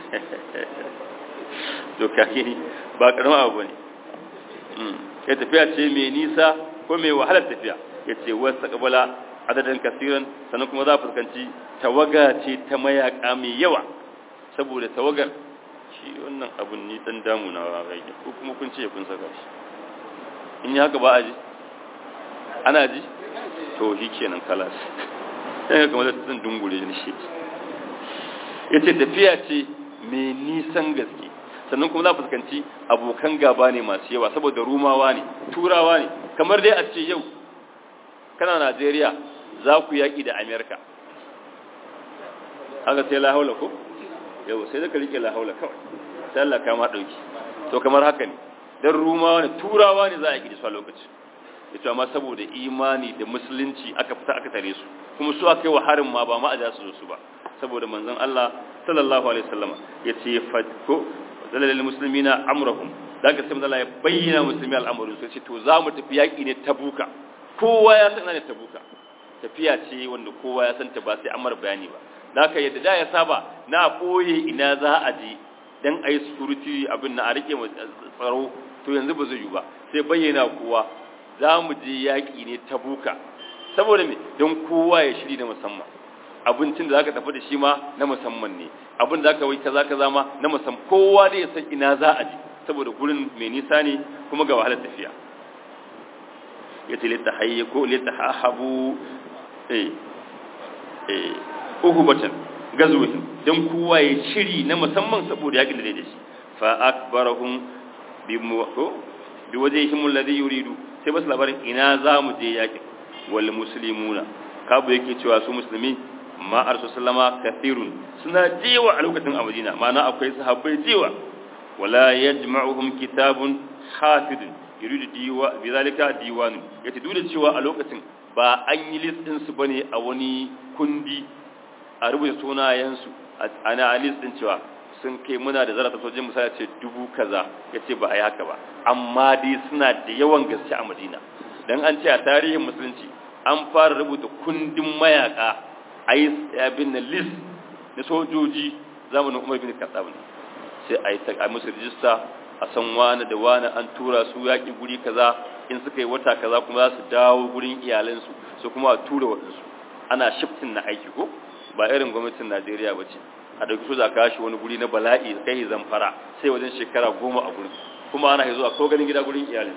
to ka gani ba karama abu ne mm kai tafiya ce mai nisa ko mai wahalar tafiya yace wasu kabala adadin kasiran sannan kuma za fuskanci tawaga ce ta mayaka mai yawa saboda tawagar shi wannan abun ni dan damu na rage ko kuma kun ce kun saka shi in yi haka ba a ji ana ji to shi kenan kalas sai ga kamar zan dungure ni shi yace tafiya ce mai nisan gaske sannan kuma za fuskanci abokan gaba ne masu yawa saboda rumawa ne turawa ne kamar dai a ce yau kana Najeriya za ku yaki da America haka sai la haula ko yau sai da ka rike la haula kawai sai Allah ka ma dauki to kamar haka ne dan rumawa ne turawa ne za a yi da su a lokaci ita amma saboda imani da musulunci aka fita aka tare su kuma su aka yi wa harin ma ba ma a su su ba saboda manzon Allah sallallahu alaihi wasallam yace fatko dalilin muslimina amrahum daga sai manzon Allah ya bayyana musulmi al'amarin su ce to za mu tafi yaki ne tabuka kowa ya san ne tabuka tafiya ce wanda kowa ya san ta ba sai amar bayani ba haka yadda da ya saba na koye ina za a je dan ayi security abin na a rike tsaro to yanzu ba zai yi ba sai bayyana kowa za mu je yaƙi ne ta buka saboda me don kowa ya shiri na musamman abincin da za ka tafi da shi ma na musamman ne abin da za ka wai kaza kaza ma na musamman kowa da ya san ina za a je saboda gurin mai nisa ne kuma ga wahalar tafiya ya ce lita hayye ko lita hahabu eh eh uhubatan gazuhin don kowa ya shiri na musamman saboda yaƙin da zai da shi fa akbarahum bi mu bi wajhihim alladhi yuridu sai basu labarin ina za mu je yaƙin wal muslimuna kabu yake cewa su musulmi ma arsu sallama kathirun suna jewa a lokacin a madina ma'ana akwai sahabbai jewa wala yajma'uhum kitabun hafidun yuridu diwa bi zalika diwanun yace duk da cewa a lokacin ba an yi list din su bane a wani kundi a rubuta sunayen su ana list din cewa sun kai muna da zarata sojin misali ce dubu kaza yace ba a yi haka ba amma dai suna da yawan gaske a madina don an ce a tarihin musulunci an fara rubuta kundin mayaka a yi abin na list na sojoji zamanin umar bin katsab ne sai a yi ta musu rijista a san wani da wani an tura su yaƙi guri kaza in suka yi wata kaza kuma za su dawo gurin iyalansu su kuma a tura waɗansu ana shiftin na aiki ko ba irin gwamnatin najeriya ba ce a dauki su za ka shi wani guri na bala'i kai zamfara sai wajen shekara goma a gurin kuma ana zuwa ko ganin gida gurin iyalin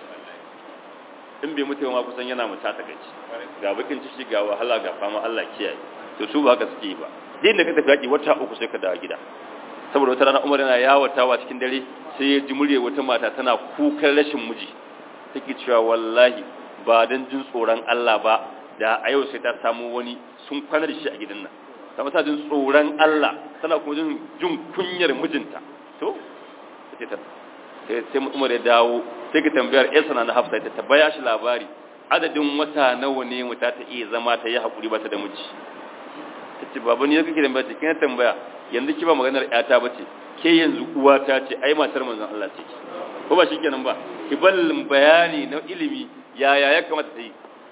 in bai mutu ma kusan yana mutu ta gaci ga bakin ciki ga wahala ga fama Allah kiyaye to su ba haka suke ba din da ka tafi yaki wata uku sai ka dawo gida saboda wata rana Umar yana yawatawa cikin dare sai ya ji murya wata mata tana kukan rashin miji take cewa wallahi ba dan jin tsoron Allah ba da a yau sai ta samu wani sun kwana da shi a gidan nan ta masa jin tsoron Allah tana kuma jin jin kunyar mijinta to sai ta sai Umar ya dawo sai ka tambayar ƴarsa na Hafsa ta tabbaya shi labari adadin wata nawa ne mu ta iya zama ta yi hakuri ba ta da miji tace baba ni kake da bace kin tambaya yanzu ki ba maganar ƴata bace ke yanzu uwa ta ce ai matar manzon Allah ce ko ba shikenan ba ki ballin bayani na ilimi yaya ya kamata ta yi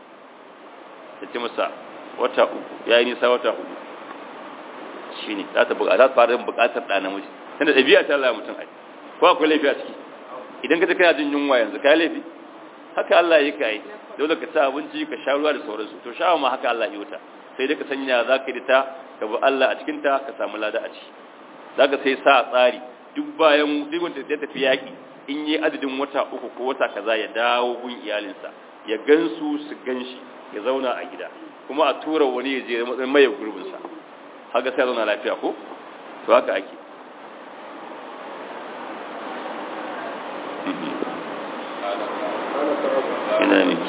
tace masa wata uku yayi nisa wata uku shine za ta buƙata fara buƙatar ɗa namiji tunda ɗabi'a ta Allah mutum ai ko akwai laifi a ciki idan ka ta kana jin yunwa yanzu kai laifi haka Allah ya kai dole ka ci abinci ka sha ruwa da sauransu to sha'awa ma haka Allah ya wuta sai dai ka sanya za ka yi ta ka bi Allah a cikin ta ka samu lada a ciki za ka sai sa tsari duk bayan duk wanda ya tafi yaƙi in yi adadin wata uku ko wata kaza ya dawo gun iyalinsa ya gansu su ganshi ya zauna a gida kuma a tura wani ya je matsayin maye gurbinsa haka sai zauna lafiya ko to haka ake ina miki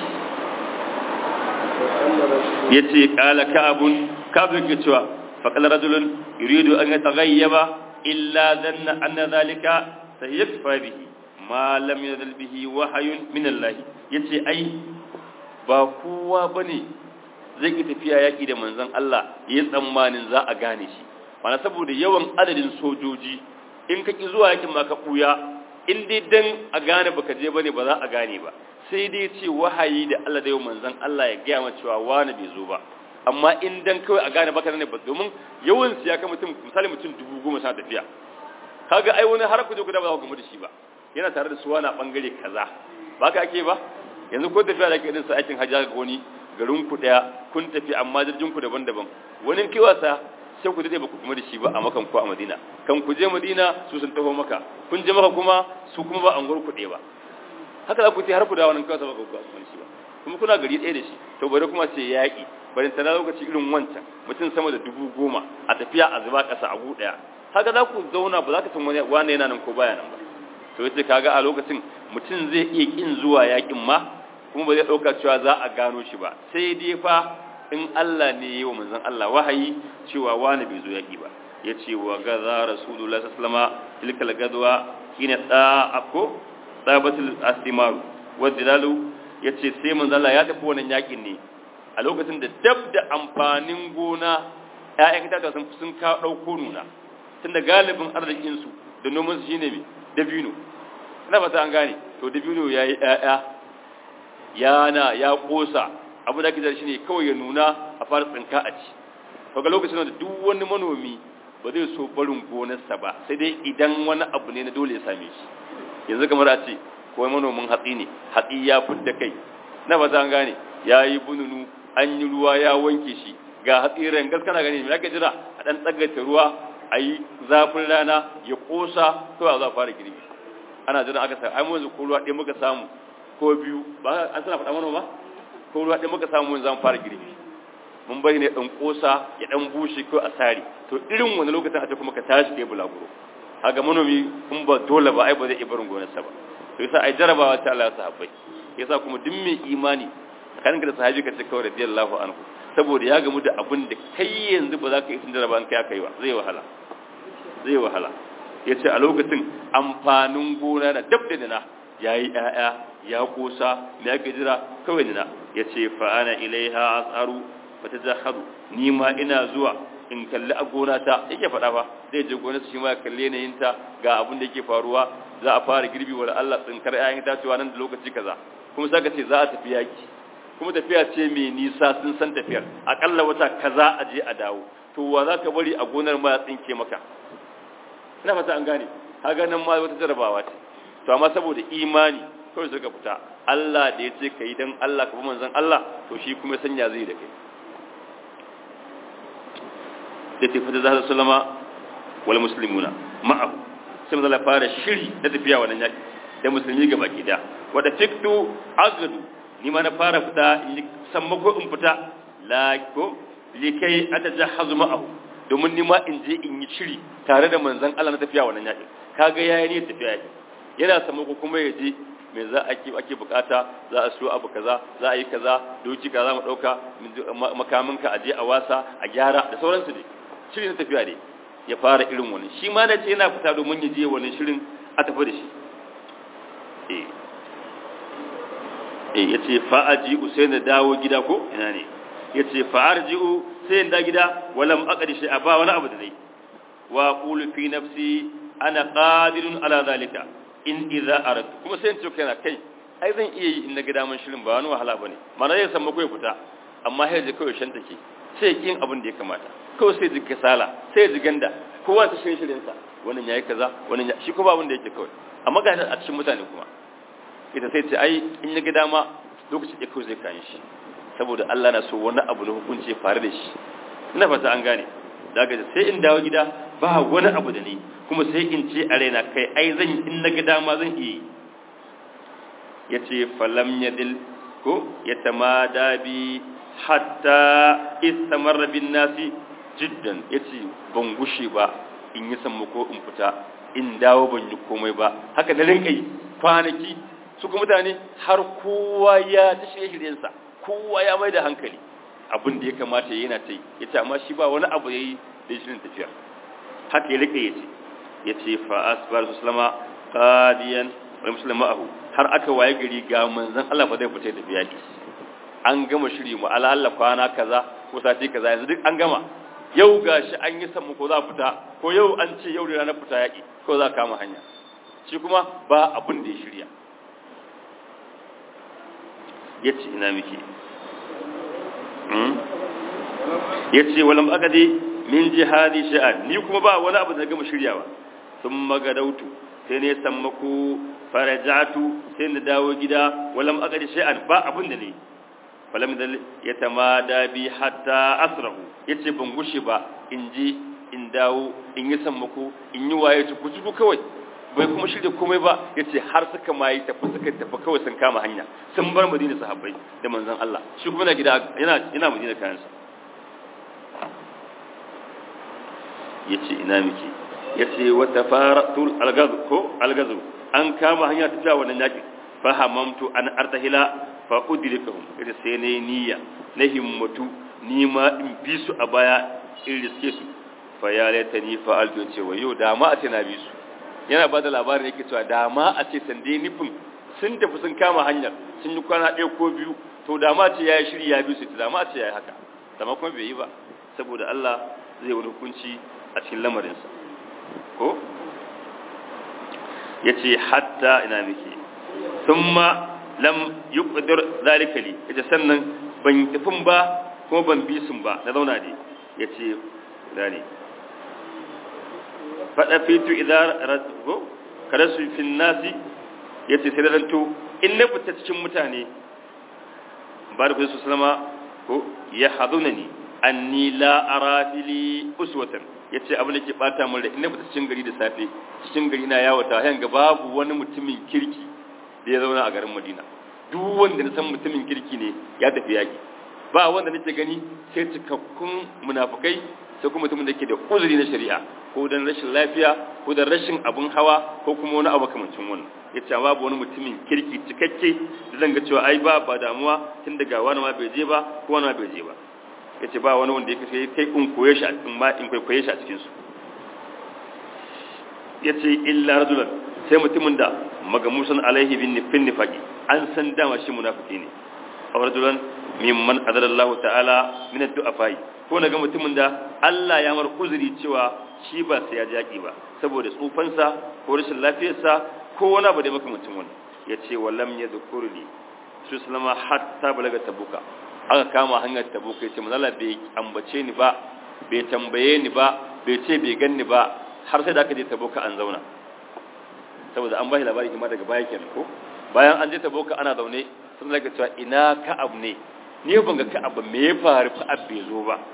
ya ce ƙala ka'abun ka'abun ke cewa faƙal rajulun yuridu an ya tagayyaba illa zanna anna zalika sayyafa bihi ma lam yadal bihi wahayun min Allah yace ai ba kowa bane zai ki tafiya yaki da manzon Allah yayin tsammanin za a gane shi mana saboda yawan adadin sojoji in ka ki zuwa yakin ma ka buya in dai dan a gane baka je bane ba za a gane ba sai dai ce wahayi da Allah da yau manzon Allah ya gaya maka cewa wani bai zo ba amma in dan kawai a gane baka ne ba domin yawan siya ka mutum misali mutum dubu goma sa tafiya kaga ai wani har ku je ku da ba ku gamu da shi ba yana tare da su wani bangare kaza ba ka ake ba yanzu ko tafiya da ke irin sa aikin hajji ga wani garin ku daya kun tafi amma jirgin ku daban-daban wani kai wasa sai ku dade ba ku kuma da shi ba a makan ko a Madina kan ku je Madina su sun taho maka kun je maka kuma su kuma ba an ku ɗaya ba haka za ku ce har ku dawo nan kawai ba ku ga shi ba kuma kuna gari ɗaya da shi to bari kuma ce yaƙi bari tana lokaci irin wancan mutum sama da dubu goma a tafiya a zuba ƙasa a ɗaya haka za ku zauna ba za ka san wani wani yana nan ko baya nan ba to yace kaga a lokacin mutum zai iya kin zuwa yaƙin ma kuma ba zai ɗauka cewa za a gano shi ba sai dai fa in Allah ne yi wa manzon Allah wahayi cewa wani bai zo yaƙi ba ya ce wa gaza rasulullah sallama tilkal gadwa kina tsa'ako tsabatul astimaru wa dilalu ya ce sai manzon Allah ya tafi wannan yaƙin ne a lokacin da dab da amfanin gona ‘ya'yan itatuwa sun sun ka ɗauko nuna tun da galibin arzikinsu da nomansu shi ne dabino ina fata an gane to dabino ya yi ‘ya'ya yana ya ƙosa abu da ake shi ne kawai ya nuna a fara tsinka a ci daga lokacin da duk wani manomi ba zai so barin gonarsa ba sai dai idan wani abu ne na dole ya same shi yanzu kamar a ce kawai manomin hatsi ne hatsi ya fidda kai na fata an gane ya yi bununu an yi ruwa ya wanke shi ga hatsi rangas kana gani me ake jira a dan tsagaita ruwa a yi zafin rana ya kosa to a za fara girbi ana jira aka sa ai mu yanzu ko ruwa ɗaya muka samu ko biyu ba an sana faɗa mana ba ko ruwa ɗaya muka samu yanzu an fara girbi mun bari ne ɗan kosa ya ɗan bushe ko a sare to irin wani lokacin a ce kuma ka tashi kai bulaguro haga manomi in ba dole ba ai ba zai iya barin gonarsa ba to yasa ai jarabawa ta Allah ya sahabbai yasa kuma duk mai imani tsakanin da sahabi ka ce kawai radiyallahu anhu saboda ya gamu da abin da kai yanzu ba za ka yi tun jaraba kai aka yi ba zai wahala zai wahala ya ce a lokacin amfanin gona da dab da nina ya yi ‘ya'ya ya kosa me aka jira kawai nina ya ce fa'ana ilaiha asaru ba ta zaharu ni ma ina zuwa in kalli a gona ta yake faɗa ba zai je gona shi ma ya kalli yanayinta ga abin da yake faruwa za a fara girbi wa Allah tsinkar ‘ya'yan itacewa nan da lokaci kaza kuma saka ce za a tafi yaki kuma tafiya ce mai nisa sun san tafiyar akalla wata kaza a je a dawo to wa za ka bari a gonar ma ya tsinke maka ina fata an gane haga nan ma wata jarabawa ce to amma saboda imani kawai suka fita Allah da ya ce kai dan Allah ka bi manzon Allah to shi kuma sanya zai da kai da tafi da zahar sallama wal muslimuna ma'ahu sai manzon fara shiri da tafiya wannan yaki da musulmi gaba ki da wada fiktu agadu ni ma na fara fita sammako in fita la ko likai atajahazu ma'ahu domin ni ma in je in yi shiri tare da manzon Allah na tafiya wannan yaki kaga yayi ne tafiya yaki yana sammako kuma ya je me za a ake ake bukata za a so abu kaza za a yi kaza doki kaza mu dauka makamin ka aje a wasa a gyara da sauransu ne shiri na tafiya ne ya fara irin wannan shi ma da ce yana fita domin ya je wannan shirin a tafi da shi eh eh yace fa'aji sai na dawo gida ko ina ne yace fa'arji'u sai da gida walam aqdi shi ba wani abu da dai wa qulu fi nafsi ana qadirun ala zalika in idza aradtu kuma sai in ce kaina kai ai zan iya yi in na gida man shirin ba wani wahala bane mana zai san mako ya fita amma sai je kawai shan take sai kin abin da ya kamata kawai sai ji kasala sai ji ganda kowa ta shirin shirin sa wannan yayi kaza wannan shi kuma abin da yake kawai amma ga a cikin mutane kuma ita sai ce ai in ya gida ma lokacin da kawai zai kayan shi saboda Allah na so wani abu na hukunci ya faru da shi ina fata an gane daga sai in dawo gida ba wani abu da ni kuma sai in ce a raina kai ai zan in na gida ma zan iya ya ce falam yadil ko ya tamada bi hatta istamar bin nasi jiddan ya ce ban gushe ba in yi sammako in fita in dawo ban yi komai ba haka na rinka yi kwanaki su kuma mutane har kowa ya ta shirye-shiryensa kowa ya mai da hankali abin da ya kamata ya yana ta yi ya ce amma shi ba wani abu ya yi da shirin tafiyar haka ya rike ya ce ya ce fa'as ba su salama qadiyan wa musulma ahu har aka waye gari ga manzon Allah fa zai fita da biyaki an gama shiri mu alalla kwana kaza ko sati kaza yanzu duk an gama yau gashi an yi samu ko za fita ko yau an ce yau da ranar fita yaki ko za kama hanya shi kuma ba abin da ya shirya yace ina miki yace walam akadi min jihadi sha'an ni kuma ba wani abu da gama shiryawa sun magadautu sai ne sammako farajatu sai na dawo gida walam akadi sha'an ba abin da ne falam da ya tamada bi hatta asrahu yace ban gushe ba in ji in dawo in yi sammako in yi waye tuku tuku kawai bai kuma shirya komai ba yace har suka mai tafi suka tafi kawai sun kama hanya sun bar madina sahabbai da manzon Allah shi kuma na gida yana yana madina kayansa yace ina miki yace wa tafaratul algaz ko algazu an kama hanya ta wannan yaki fahamamtu an artahila fa udrikahum ita sai ne niyya na himmatu ni ma in bi su a baya in riske su fa ya laita ni fa alto ce wa yau da ma a ce na bi su yana ba da labarin yake cewa da ma a ce sande nufin sun tafi sun kama hanyar sun yi kwana ɗaya ko biyu to da ma ce ya yi shiri ya bi su da ma ce ya yi haka da ma kuma bai yi ba saboda Allah zai wani hukunci a cikin lamarinsa ko ya ce hatta ina muke sun ma lam yi ƙudur zalika li ya ce sannan ban tafin ba kuma ban bi sun ba na zauna ne ya ce ne faɗa fitu idan kada su fi nasi ya ce sai da ranto in na fita cikin mutane ba da kusa su salama ko ya hadu na ni an ni la'ara fili uswatan ya ce abin da ke ɓata mun da in na fita cikin gari da safe cikin gari na yawata hayan ga babu wani mutumin kirki da ya zauna a garin madina duk wanda na san mutumin kirki ne ya tafi yaƙi ba wanda nake gani sai cikakkun munafukai sai kuma mutumin da ke da uzuri na shari'a ko dan rashin lafiya ko dan rashin abun hawa ko kuma wani abu kamancin wannan yace babu wani mutumin kirki cikakke da zan ga cewa ai ba ba damuwa tun daga wani ma bai je ba ko wani ma bai je ba yace ba wani wanda yake sai kai in koye shi a cikin ma in koye shi a cikin su yace illa rajulan sai mutumin da magamusan alaihi bin nifin nifaqi an san dama shi munafiki ne aw rajulan mimman adara Allah ta'ala min ad-du'afai ko naga mutumin da Allah ya mar uzuri cewa shi ba sai ya jaki ba saboda tsufansa ko rashin lafiyarsa ko wani abu da makamancin wannan yace wallam yadhkurni su sallama hatta balaga tabuka aka kama hanyar tabuka yace manzo Allah bai ambace ni ba bai tambaye ni ba bai ce bai ganni ba har sai da aka je tabuka an zauna saboda an ba shi labari kuma daga baya kenan ko bayan an je tabuka ana zaune sun daga cewa ina ka'ab ne ni ban ga ka'ab me ya faru ka'ab bai zo ba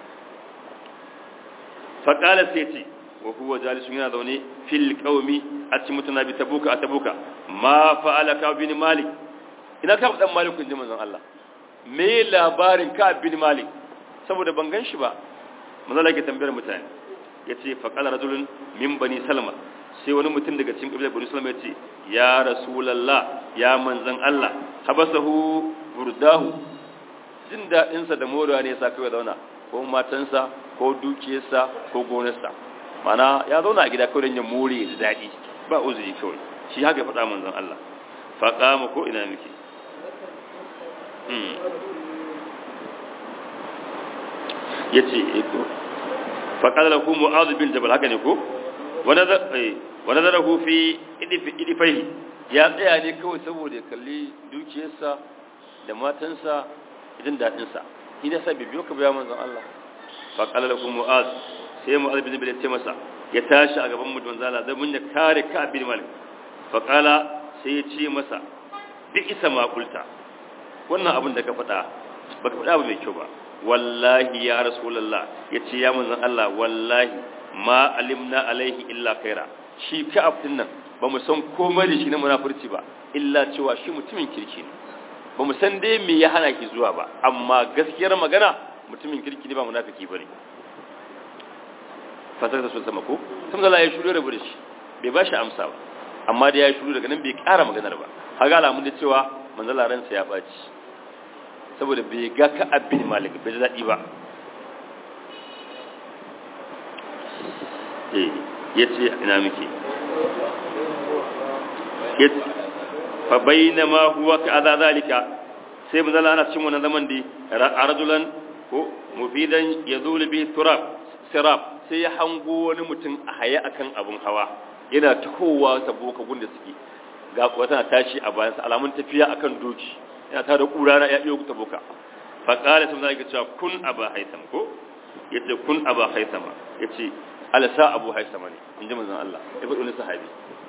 fa qala sai ce wa huwa jalisun yana zaune fil qaumi a cikin mutuna bi tabuka a tabuka ma fa'ala ka'ab bin malik ina ka'ab dan malik kun ji manzon Allah me labarin ka'ab bin malik saboda ban gan shi ba manzon Allah ke tambayar mutane yace fa qala rajulun min bani salama sai wani mutum daga cikin kabilar bani salama yace ya rasulullah ya manzon Allah habasahu burdahu jin daɗinsa da morewa ne ya sa kawai zauna ko matansa ko dukiyarsa ko gonarsa mana ya zauna a gida kawai don ya more da daɗi ba uzuri kawai shi haka ya faɗa manzon Allah faƙa mu ko ina muke ya ce eko faƙa da ku mu'azu bin jabal haka ne ko wani zara fi idifai ya tsaya ne kawai saboda ya kalli dukiyarsa da matansa jin daɗinsa shi ne sa bibiyo ka biya manzon Allah fa qala lakum mu'az sai mu'az bin bil ce masa ya tashi a gaban mu don zala zai mun ya kare ka bin malik fa qala sai ya ce masa bi isa ma kulta wannan abin da ka faɗa baka faɗa ba mai kyau ba wallahi ya rasulullah yace ya manzon Allah wallahi ma alimna alaihi illa khaira shi ka abdin nan ba mu san komai da shi na munafurci ba illa cewa shi mutumin kirki ne ba mu san dai me ya hana ki zuwa ba amma gaskiyar magana mutumin kirki ne ba munafiki bane fasar da sun sama ko sun zala ya shuru rabu da shi bai ba shi amsa ba amma da ya shuru daga nan bai ƙara maganar ba haga alamun da cewa manzala ransa ya ɓaci saboda bai ga ka abin malik bai da daɗi ba eh ya ce ina muke fa bainama huwa ka adha zalika sai mun zalla ana cikin wannan zaman da rajulan ko mufidan yazul bi turab sirab sai ya hango wani mutum a haye akan abun hawa yana tahowa saboka gunda suke ga wata tashi a bayan sa alamun tafiya akan doki yana tada kura na ya iyo ta boka fa qala sun zalika cewa kun aba haitham ko yace kun aba haithama yace alasa abu haithama ne inji manzon Allah ya faɗi wani sahabi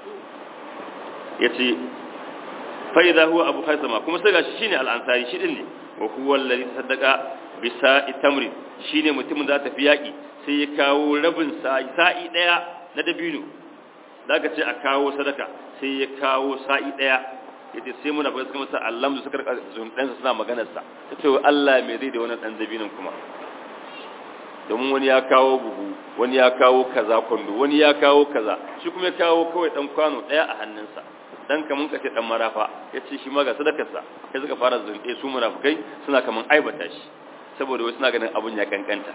yace fa idza huwa abu haithama kuma sai gashi shine al-ansari shi din ne wa huwa alladhi saddaqa bi sa'i tamri shine mutumin da ta fi yaki sai ya kawo rabin sa'i sa'i daya na dabino zaka ce a kawo sadaka sai ya kawo sa'i daya yace sai muna fara suka masa Allah su suka zundan suna maganar sa tace Allah me zai da wannan dan dabinon kuma domin wani ya kawo buhu wani ya kawo kaza kwando wani ya kawo kaza shi kuma ya kawo kawai dan kwano daya a hannunsa dan kaman kace dan marafa yace shi ma ga sadakarsa sai suka fara zunde su munafikai suna kaman aibata shi saboda wasu suna ganin abun ya kankanta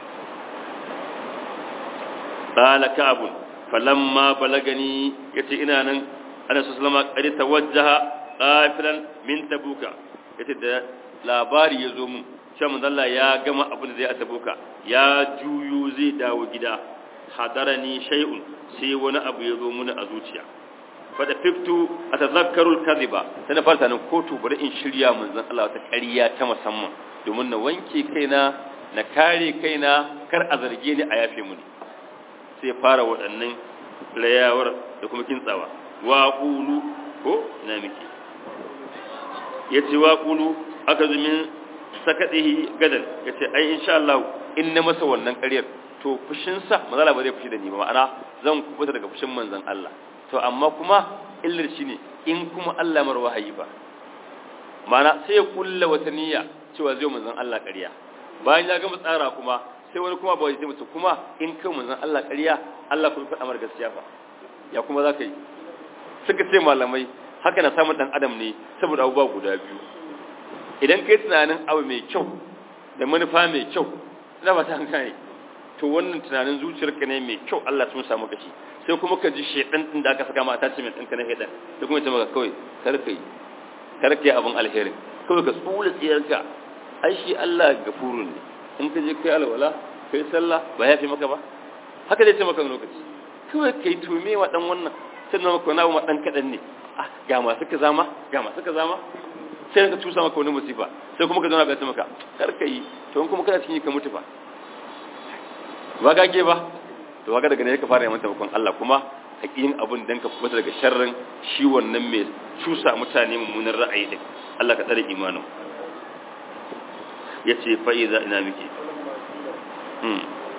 qala ka'bun falamma balagani yace ina nan ana sallama qad tawajjaha qafilan min tabuka yace da labari ya zo mun cewa manzo Allah ya gama abin da zai a tabuka ya juyo zai dawo gida hadarani shay'un sai wani abu ya zo mun a zuciya fada fiftu atazakkaru al-kadhiba sai na farta nan kotu bari in shirya manzon Allah ta ƙarya ta musamman domin na wanke kaina na kare kaina kar a zarge ni a yafe muni sai fara waɗannan rayawar da kuma kintsawa wa qulu ko ina miki yace wa qulu aka zumin sakadihi gadan yace ai insha Allah in na masa wannan ƙaryar to fushin sa manzala ba zai fushi da ni ba ma'ana zan kubuta daga fushin manzon Allah to amma kuma illar shine in kuma Allah mar wahayi ba ma'ana sai ya kulla wata niyya cewa zai manzon Allah ƙarya bayan ya gama tsara kuma sai wani kuma ba zai mutu kuma in kai manzon Allah ƙarya Allah kuma faɗa mar gaskiya fa ya kuma za ka yi suka ce malamai haka na samun ɗan adam ne saboda abubuwa guda biyu idan kai tunanin abu mai kyau da manufa mai kyau ina ba ta hankali to wannan tunanin zuciyarka ne mai kyau Allah sun samu kashi sai kuma ka ji shedan din da aka saka ma attachment ɗinka na shedan da kuma ya ce maka kawai kar ka yi kar ka yi abin alheri kawai ka tsula tsiyarka ai shi Allah gafurun ne in ka je kai alwala kai sallah ba ya fi maka ba haka zai ce maka lokaci kawai kai tume wa dan wannan sai na maka wani dan kadan ne ah ga masu ka zama ga masu ka zama sai ka tusa maka wani musifa sai kuma ka zauna ka ce maka kar ka yi to in kuma kana cikin ka mutu fa ba gage ba to kaga daga ne ka fara neman taimakon Allah kuma hakikin abun dan ka fita daga sharrin shi wannan mai cusa mutane mummunan ra'ayi din Allah ka tsare imanin yace fa iza ina miki hmm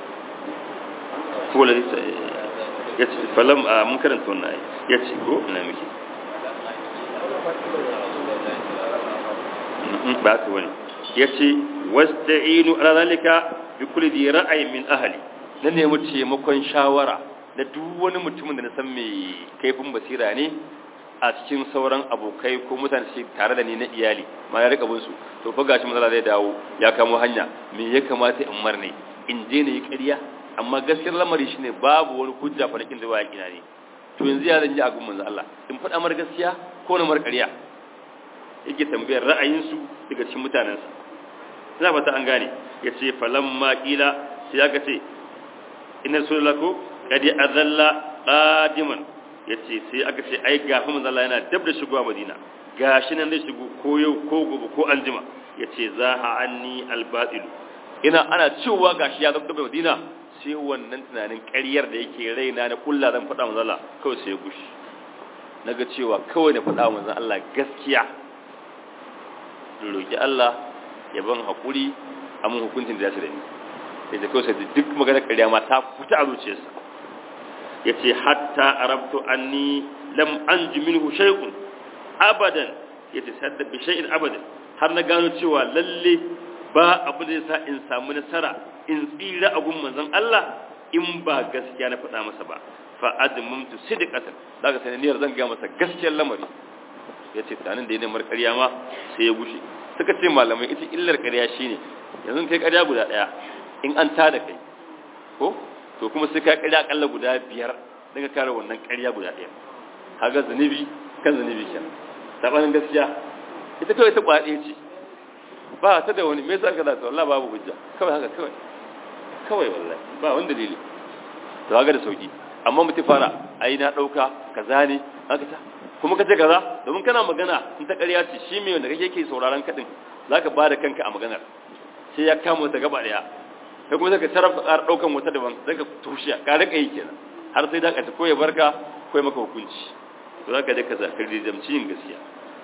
ko la yace falam mun karanta wannan ayi yace ko ina miki ba ta wani yace wasta'inu ala zalika bi kulli di ra'ayin min ahli na nemi taimakon shawara da duk wani mutumin da na san mai kaifin basira ne a cikin sauran abokai ko mutane shi tare da ni na iyali ma ya rika su to fa gashi matsala zai dawo ya kamo hanya me ya kamata in marne in je ne yi ƙarya amma gaskiyar lamari shine babu wani hujja farakin da ba ya kina ne to yanzu ya zan ji a gun manzo Allah in faɗa mar gaskiya ko na mar ƙarya yake tambayar ra'ayinsu daga cikin mutanensa ina ba ta an gane ya ce falamma ƙila sai aka ce ina sulako kadi azalla qadiman ya ce sai aka ce ai gafi manzala yana dab da shigowa madina gashi nan zai shigo ko yau ko gobe ko anjima ya ce za ha anni albatilu ina ana cewa gashi ya zama da madina sai wannan tunanin ƙaryar da yake raina na kulla zan faɗa manzala kawai sai ya gushi naga cewa kawai na faɗa manzon Allah gaskiya roki Allah ya ban haƙuri a mun hukuncin da ya da ni sai da kawai duk maganar ƙarya ma ta fita a zuciyarsa ya ce hatta arabtu anni lam anji minhu shay'un abadan ya ce sadda bi shay'in abadan har na gano cewa lalle ba abu da yasa in samu nasara in tsira a gun manzon Allah in ba gaskiya na faɗa masa ba fa admumtu sidqatan daga sananiyar zan ga masa gaskiyar lamari ya ce tanin da ya nemar ƙarya ma sai ya gushe suka ce malamai ita illar ƙarya shine yanzu kai ƙarya guda ɗaya in an tada kai ko to kuma sai ka ƙarya akalla guda biyar don ka kare wannan ƙarya guda ɗaya kaga zunubi kan zunubi kenan sabanin gaskiya ita kawai ta kwaɗe ce ba ta da wani me yasa ka da wallahi babu hujja kawai haka kawai kawai wallahi ba wani dalili to kaga da sauki amma mutum fara ai na ɗauka kaza ne haka ta kuma ka ce kaza domin kana magana in ta ƙarya ce shi mai wanda kake ke sauraron kaɗin za ka ba da kanka a maganar sai ya kama wata gaba ɗaya kai kuma zaka tarafa ƙara ɗaukan wata daban zaka tushe ka rika yi kenan har sai da ka ko ya barka ko ya maka hukunci to zaka je ka zakar da jamci yin gaskiya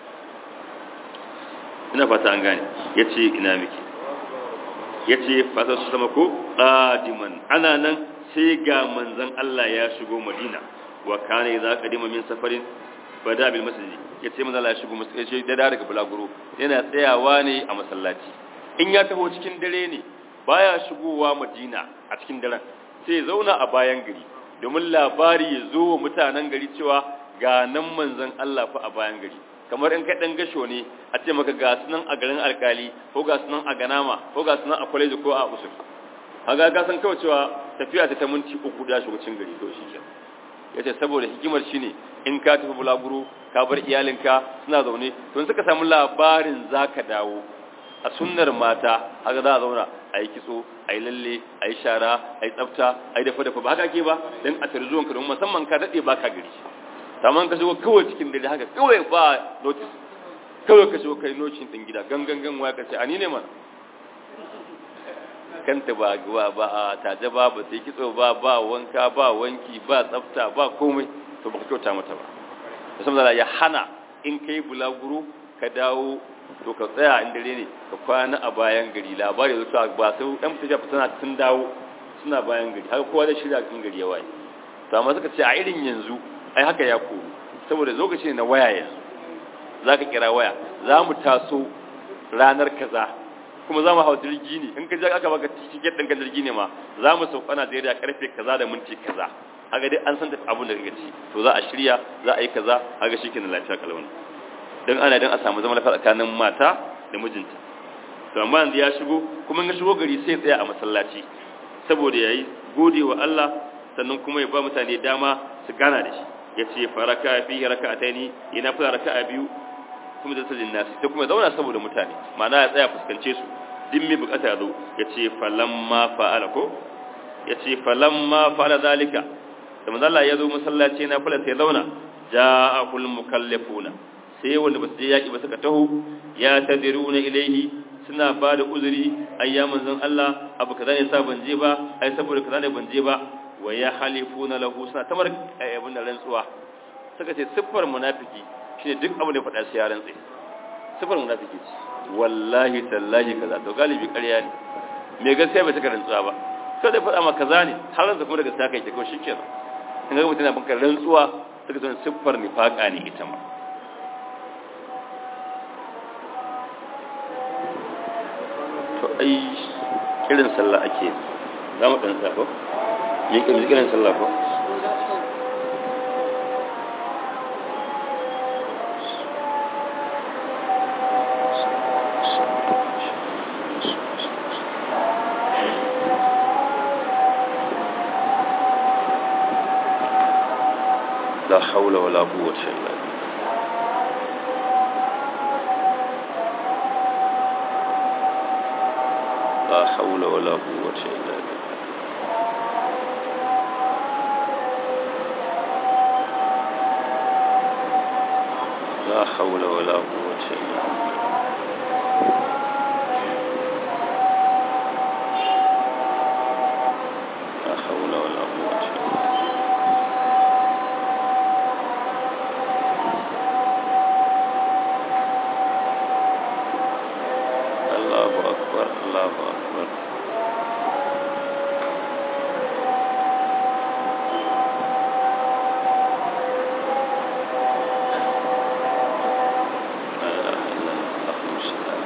ina fata an gane yace ina miki yace fata su sama ko qadiman ana nan sai ga manzon Allah ya shigo Madina wa kana idza qadima min safarin bada bil masjid yace manzon Allah ya shigo masallaci da daga bulaguro yana tsayawa ne a masallaci in ya taho cikin dare ne baya shigowa Madina a cikin daren sai ya zauna a bayan gari domin labari ya zo wa mutanen gari cewa ga nan manzon Allah fa a bayan gari kamar in ka dan gasho ne a ce maka ga sunan a garin alkali ko ga sunan a ganama ko ga sunan a kwaleji ko a usul haga ka san kawai cewa tafiya ta ta minti uku da shugabcin gari to shi kenan yace saboda hikimar shine in ka tafi bulaguro ka bar iyalinka suna zaune to in suka samu labarin zaka dawo a sunnar mata haka za a zauna a yi kitso a yi lalle a yi shara a yi tsafta a yi dafa dafa ba haka ke ba don a tarzuwan ka don musamman ka daɗe ba ka gari saman ka shigo kawai cikin dare haka kawai ba notice kawai ka shigo kai nocin ɗin gida gangan gan waya ka ce a ni ne mana kanta ba ba ba a taje ba ba sai kitso ba ba wanka ba wanki ba tsafta ba komai to ba ka kyauta mata ba musamman ya hana in kai bulaguro ka dawo to ka tsaya in dare ne ka kwana a bayan gari labari da cewa ba sai ɗan fita tana tun dawo suna bayan gari haka kowa da shirya in gari ya waye to amma suka ce a irin yanzu ai haka ya koru saboda lokaci ne na waya yanzu za ka kira waya za mu taso ranar kaza kuma za mu hau jirgi ne in ka je aka baka tiket ɗin ka jirgi ne ma za mu sauka Najeriya karfe kaza da minti kaza haka dai an san da abun da kake ci to za a shirya za a yi kaza haka shi kenan lafiya kalwani don ana don a samu zama lafiya tsakanin mata da mijinta to amma yanzu ya shigo kuma ya shigo gari sai tsaya a masallaci saboda yayi gode wa Allah sannan kuma ya ba mutane dama su gana da shi ya ce faraka fi raka'ataini ina fara raka'a biyu kuma da sajin nasi sai kuma zauna saboda mutane ma'ana ya tsaya fuskance su din mai bukata ya zo ya ce falamma fa'ala ko ya ce falamma fa'ala zalika da manzo Allah ya zo masallaci na fara sai zauna ja'akul mukallafuna sai wanda ba su je yaƙi ba suka taho ya tadiruna ilaihi suna ba da uzuri ayya manzon Allah abu kaza ne sa ban je ba ai saboda kaza ne ban je ba wa ya halifuna lahu suna tamar abin da rantsuwa suka ce siffar munafiki shine duk abin da faɗa sai ya rantsi siffar munafiki ce wallahi tallahi kaza to galibi ƙarya ne me gaskiya bai saka rantsuwa ba sai da faɗa ma kaza ne har rantsa kuma daga saka yake ko shikenan in ga mutum na banka rantsuwa suka ce siffar nifaka ne ita ma to ai kirin sallah ake za mu ɗan safo yin kirin kirin sallah ko لا حول ولا قوة إلا بالله لا حول ولا قوة إلا بالله لا حول ولا قوة إلا بالله لا حول ولا قوة إلا بالله الله أكبر الله أكبر لا إله إلا الله اللهم صل على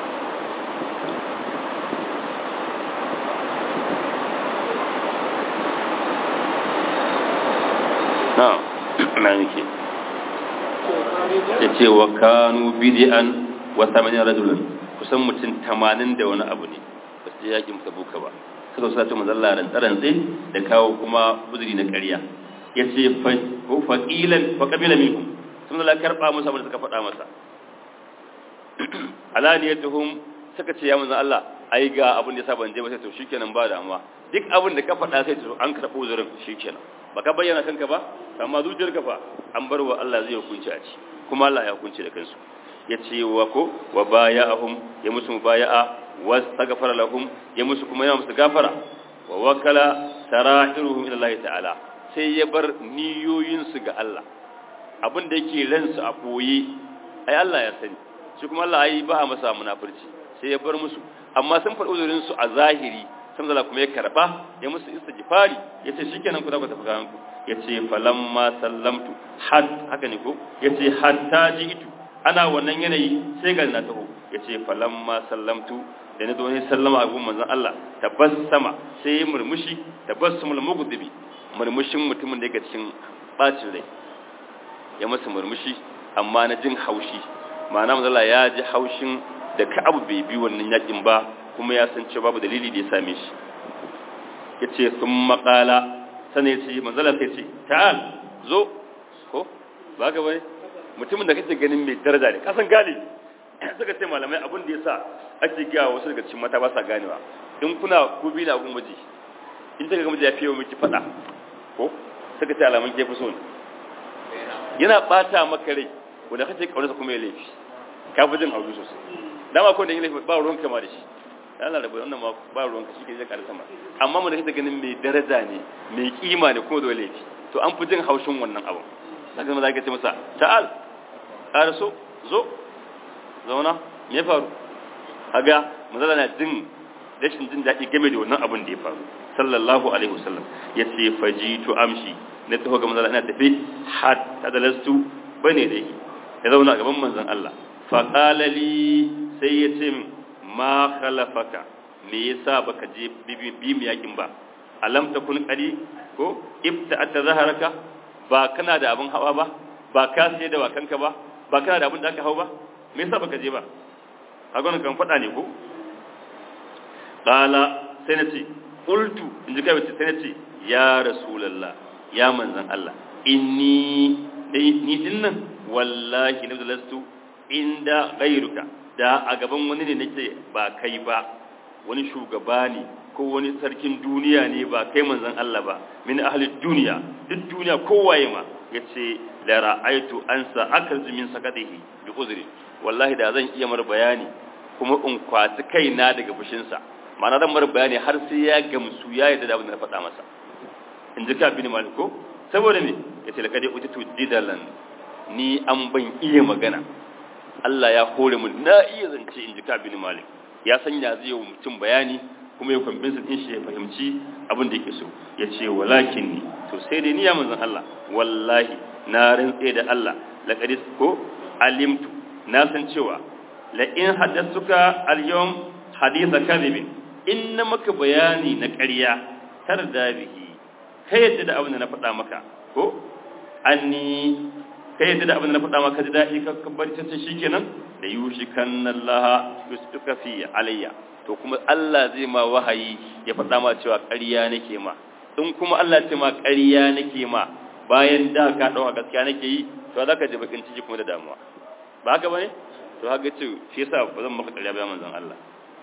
نعم معنى ya ce wa kanu bidi'an wa samanin rajulan kusan mutum tamanin da wani abu ne ba su je yakin tabuka ba suka sa ta manzalla ran tsaran zai da kawo kuma uzuri na ƙarya ya ce faƙilan faƙabila minhum sun zala karɓa musu abin da suka faɗa masa alaniyatuhum suka ce ya manzan Allah ai ga abin da ya sa ban je ba sai to shikenan ba damuwa duk abin da ka faɗa sai to an karɓo uzurin shikenan baka bayyana kanka ba amma zuciyarka fa an bar wa Allah zai hukunci a ci kuma Allah ya hukunci da kansu ya ce wa ko wa baya'ahum ya musu mubaya'a wa astaghfara lahum ya musu kuma ya musu gafara wa wakala sara'iruhum ila Allah ta'ala sai ya bar niyoyin su ga Allah abin da yake ransu a koyi ai Allah ya sani shi kuma Allah ai ba masa munafurci sai ya bar musu amma sun faɗi uzurin su a zahiri sun zala kuma ya karba ya musu istighfari yace shikenan ku da ku tafi kanku yace falamma sallamtu had haka ne ko yace hatta ji'tu ana wannan yanayi sai ga na taho yace falamma sallamtu da na zo ne sallama a gun manzon Allah tabassama sai ya murmushi tabassumul mughdibi murmushin mutumin da yake cikin bacin rai ya masa murmushi amma na jin haushi ma'ana manzala ya ji haushin da ka'abu bai bi wannan yakin ba kuma ya san cewa babu dalili da ya same shi ya ce sun makala sana ya ce manzala sai ce ta'al zo ko ba ka bane mutumin da kake ganin mai daraja ne kasan gane suka ce malamai abin da ya sa ake gaya wasu daga cikin mata ba sa ganewa in kuna ku bi na gun miji in ta ga miji ya fiye miki fada ko suka ce alamun ke fi so ne yana bata maka rai wanda kace kaunarsa kuma ya laifi ka fi jin hauju sosai dama ko da yin laifi ba ruwan kama da shi Allah rabu wannan ma ba ruwan ka shi ke zai karasa ma amma mun da kake ganin mai daraja ne mai kima ne kuma da laifi to an fi jin haushin wannan abu saka ma zaka ce masa ta'al arso zo zauna me faru kaga manzala na jin rashin jin daɗi game da wannan abin da ya faru sallallahu alaihi wasallam yace fajitu amshi na taho ga manzala ina tafi hatta dalastu bane da yi ya zauna a gaban manzon Allah fa qala li sai ya ce ma khalafaka me yasa baka je bi mi yakin ba alam takun qali ko ibta atazaharaka ba kana da abin hawa ba ba ka sai da wakanka ba ba kana da abin da aka hau ba me yasa baka je ba kaga wannan kan fada ne ko qala sai nace qultu inji kai sai nace ya rasulullah ya manzon Allah inni dai ni dinnan wallahi na lastu inda ghairuka da a gaban wani ne nake ba kai ba wani shugaba ne ko wani sarkin duniya ne ba kai manzon Allah ba min ahli duniya duk duniya kowaye ma yace la ra'aitu ansa akalzu min sakatihi bi uzri wallahi da zan iya mar bayani kuma in kwaci kaina daga fushinsa ma'ana zan mar bayani har sai ya gamsu ya yi da abin da na faɗa masa in ji ka bin maliko saboda ne ya ce lakade utitu didalan ni an ban iya magana Allah ya hore mu na iya zance in ji ka bin malik ya sanya zai yi mutum bayani kuma ya kwambinsa din shi ya fahimci abin da yake so ya ce walakin ni to sai dai ni ya manzon Allah wallahi na rantse da Allah laqad ko alimtu na san cewa la in haddathuka al-yawm haditha kadhibin in na maka bayani na ƙarya tarda bihi kai yadda da abin da na faɗa maka ko anni kai yadda da abin da na faɗa maka da daɗi ka kabbar ta ce shikenan da yushi kannallaha yustuka fi alayya to kuma Allah zai ma wahayi ya faɗa ma cewa ƙarya nake ma in kuma Allah ce ma ƙarya nake ma bayan da ka ɗauka gaskiya nake yi to za ka ji bakin ciki kuma da damuwa ba haka bane to haka ce shi yasa ba zan maka ƙarya ba manzon Allah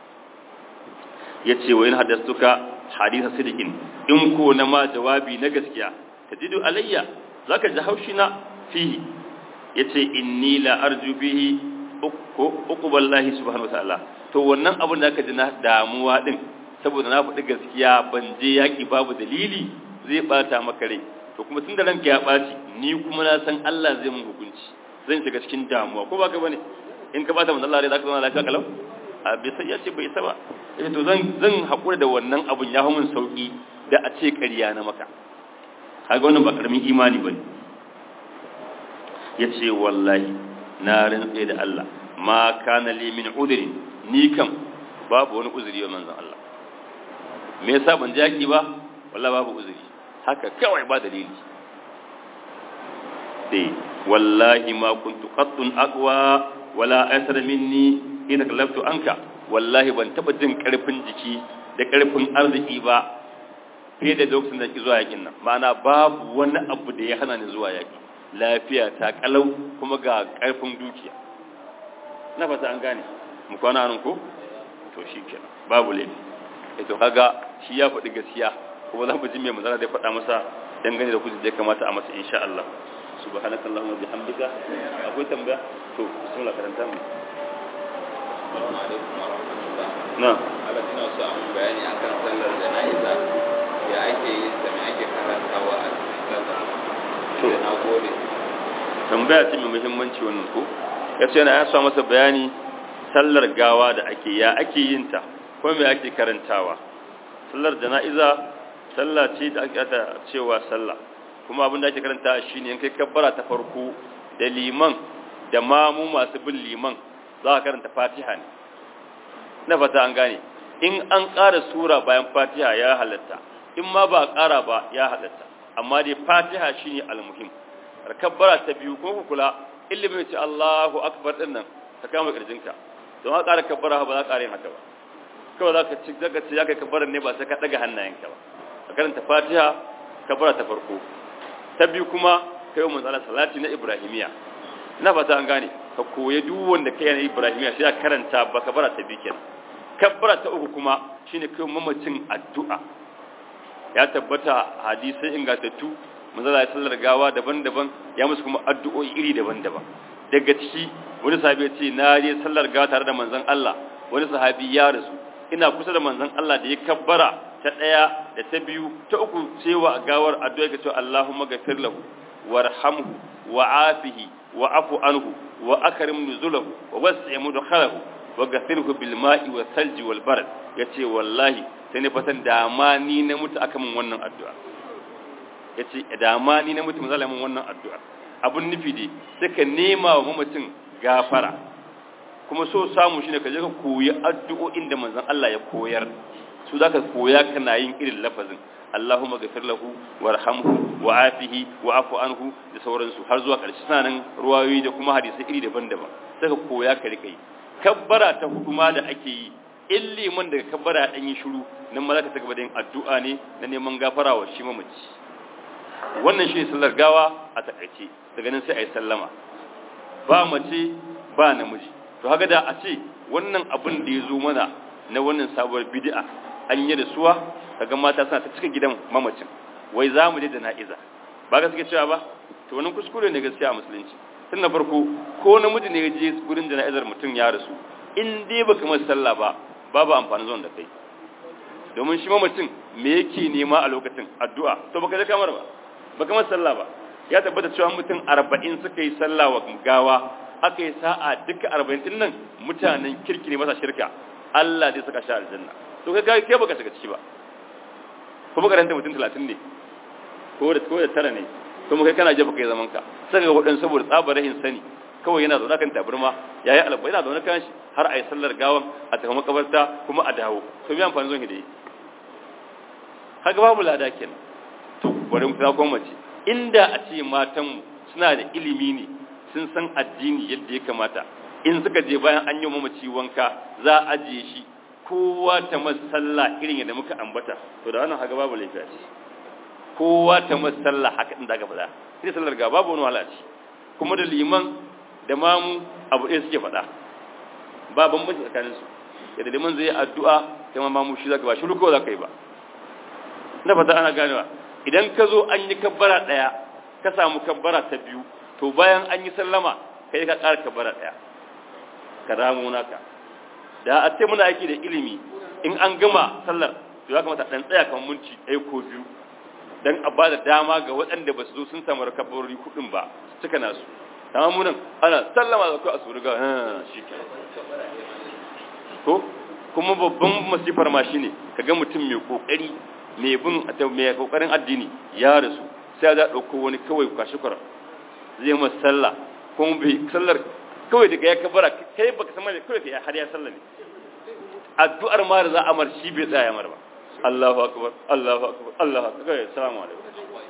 yace wa in haddastuka haditha sidikin in ko na ma jawabi na gaskiya tajidu alayya zaka ji haushi na fihi yace inni la arju bihi uqballahi subhanahu wataala to wannan abin da aka ji na damuwa din saboda na faɗi gaskiya ban je yaki babu dalili zai bata maka rai to kuma tun da ranka ya ɓaci ni kuma na san Allah zai mun hukunci zan shiga cikin damuwa ko ba ka bane in ka bata manzo Allah rai zaka zauna lafiya kalau a bai sai ya ce bai saba eh to zan zan hakura da wannan abun ya mun sauki da a ce ƙarya na maka kaga wannan ba karamin imani bane yace wallahi na rantse da Allah ma kana li min udri ni kam babu wani uzuri wa manzon Allah me yasa ban jaki ba wallahi babu uzuri haka kawai ba dalili dai wallahi ma kuntu qattun aqwa wala asar minni ina kallaftu anka wallahi ban taba jin karfin jiki da karfin arziki ba fiye da lokacin da ki zuwa yakin nan ma'ana babu wani abu da ya hana ni zuwa yaki lafiya ta kalau kuma ga karfin dukiya na fata an gane mu kwana nan ko to shikenan babu laifi eh to kaga shi ya faɗi gaskiya kuma za mu ji mai manzara da faɗa masa dangane da kujin da ya kamata a masa insha Allah subhanaka allahumma bihamdika akwai tambaya to bismillah karanta mu assalamu alaikum wa rahmatullah na Allah ina so a bayani akan sallar jana'iza ya ake yin ta me ake karantawa a cikin sallar To. to na gode tambaya ce mai muhimmanci wannan ko yace yana ya sa masa bayani sallar gawa da ake ya ake yin ta ko me ake karantawa sallar jana'iza sallah ce da ake ta cewa sallah kuma abin da ake karanta shine in kai kabbara ta farko da liman da mamu masu bin liman za ka karanta fatiha ne na fata an gane in an ƙara sura bayan fatiha ya halatta in ma ba a ƙara ba ya halatta amma dai fatiha shine almuhim kabbara ta biyu ko ku kula ilimin ce Allahu akbar din nan ka kama kirjinka don haka ƙara kabbara ba za ka ƙara yin haka ba kawai za ka ci zaka ci ya kai kabbaran ne ba sai ka daga hannayenka ba ka karanta fatiha kabbara ta farko ta biyu kuma kai mun tsala salati na ibrahimiya ina fata an gane ka koyi duk wanda kai na ibrahimiya sai ka karanta ba kabbara ta biyu kenan kabbara ta uku kuma shine kai mamacin addu'a ya tabbata hadisai ingantattu manzala ya sallar gawa daban-daban ya musu kuma addu'o'i iri daban-daban daga ciki wani sahabi ya ce na je sallar gawa tare da manzon Allah wani sahabi ya rasu ina kusa da manzon Allah da ya kabbara ta daya da ta biyu ta uku cewa gawar addu'a ga cewa Allahumma ghafir lahu warhamhu wa'afihi wa'fu anhu wa akrim nuzulahu wa wasi' mudkhalahu wa ghafirhu bil ma'i was salji wal barad yace wallahi sai ne fatan da ma ni na mutu aka min wannan addu'a yace da ma ni na mutu manzala min wannan addu'a abun nufi dai sai ka nema wa mamacin gafara kuma so samu shine ka je ka koyi addu'o'in da manzon Allah ya koyar su zaka koya kana yin irin lafazin Allahumma ghafir lahu warhamhu wa'afihi wa'fu anhu da sauransu har zuwa ƙarshe sanan ruwayoyi da kuma hadisi iri daban-daban sai ka koya ka rika yi kabbara ta hudu ma da ake yi in liman daga kabbara dan yi shiru nan ma zaka ta gaba da yin addu'a ne na neman gafara wa shi mamaci wannan shi sallar gawa a takaice daga nan sai a yi sallama ba mace ba namiji to haka da a ce wannan abin da ya zo mana na wannan sabuwar bid'a an yi da suwa kaga mata suna ta cika gidan mamacin wai za mu je da na'iza ba ga suke cewa ba to wannan kuskure ne gaskiya a musulunci tun na farko ko namiji ne ya je gurin jana'izar mutum ya rasu in dai baka masa sallah ba babu amfani zuwan da kai domin shi mamacin me yake nema a lokacin addu'a to baka je kamar ba baka masa sallah ba ya tabbata cewa mutum arba'in suka yi sallah wa gawa aka yi sa'a duka arba'in din nan mutanen kirki ne masa shirka Allah zai saka shi aljanna to kai kai baka shiga ciki ba kuma karanta mutum talatin ne ko da ko da tara ne kuma kai kana je baka yi zaman ka saka ga wadan saboda tsabar rahin sani kawai yana zaune kan tabarma yayi alba yana zaune kan shi har a yi sallar gawan a tafi makabarta kuma a dawo to me amfani zon hidai haka babu lada kenan to bari mu ta kuma mace inda a ce matanmu suna da ilimi ne sun san addini yadda ya kamata in suka je bayan an yi mamaci wanka za a ajiye shi kowa ta masalla irin yadda muka ambata to da wannan haka babu lafiya ce kowa ta masalla haka din da aka faɗa ita sallar ga babu wani wahala ce kuma da liman da mamu abu ɗaya suke faɗa ba bambanci tsakanin su yadda liman zai yi addu'a kai ma mamu shi zaka ba shi ruko zaka yi ba na fata ana ganewa idan ka zo an yi kabbara ɗaya ka samu kabbara ta biyu to bayan an yi sallama kai ka ƙara kabbara ɗaya ka ramu naka da a ce muna aiki da ilimi in an gama sallar to ya kamata ɗan tsaya kamar minti ɗaya ko biyu don a ba da dama ga waɗanda ba su zo sun samu rakabarori kuɗin ba su cika nasu amma munan ana sallama da kai a su riga shi ke to kuma babban masifar ma shine kaga mutum mai kokari mai bin mai kokarin addini ya rasu sai ya dauko wani kawai kwashi kwara zai masa sallah kuma bai sallar kawai daga ya kabara kai baka san mai kawai kai har ya sallah ne addu'ar ma da za a mar shi bai tsaya mar ba Allahu akbar Allahu akbar Allahu akbar assalamu alaikum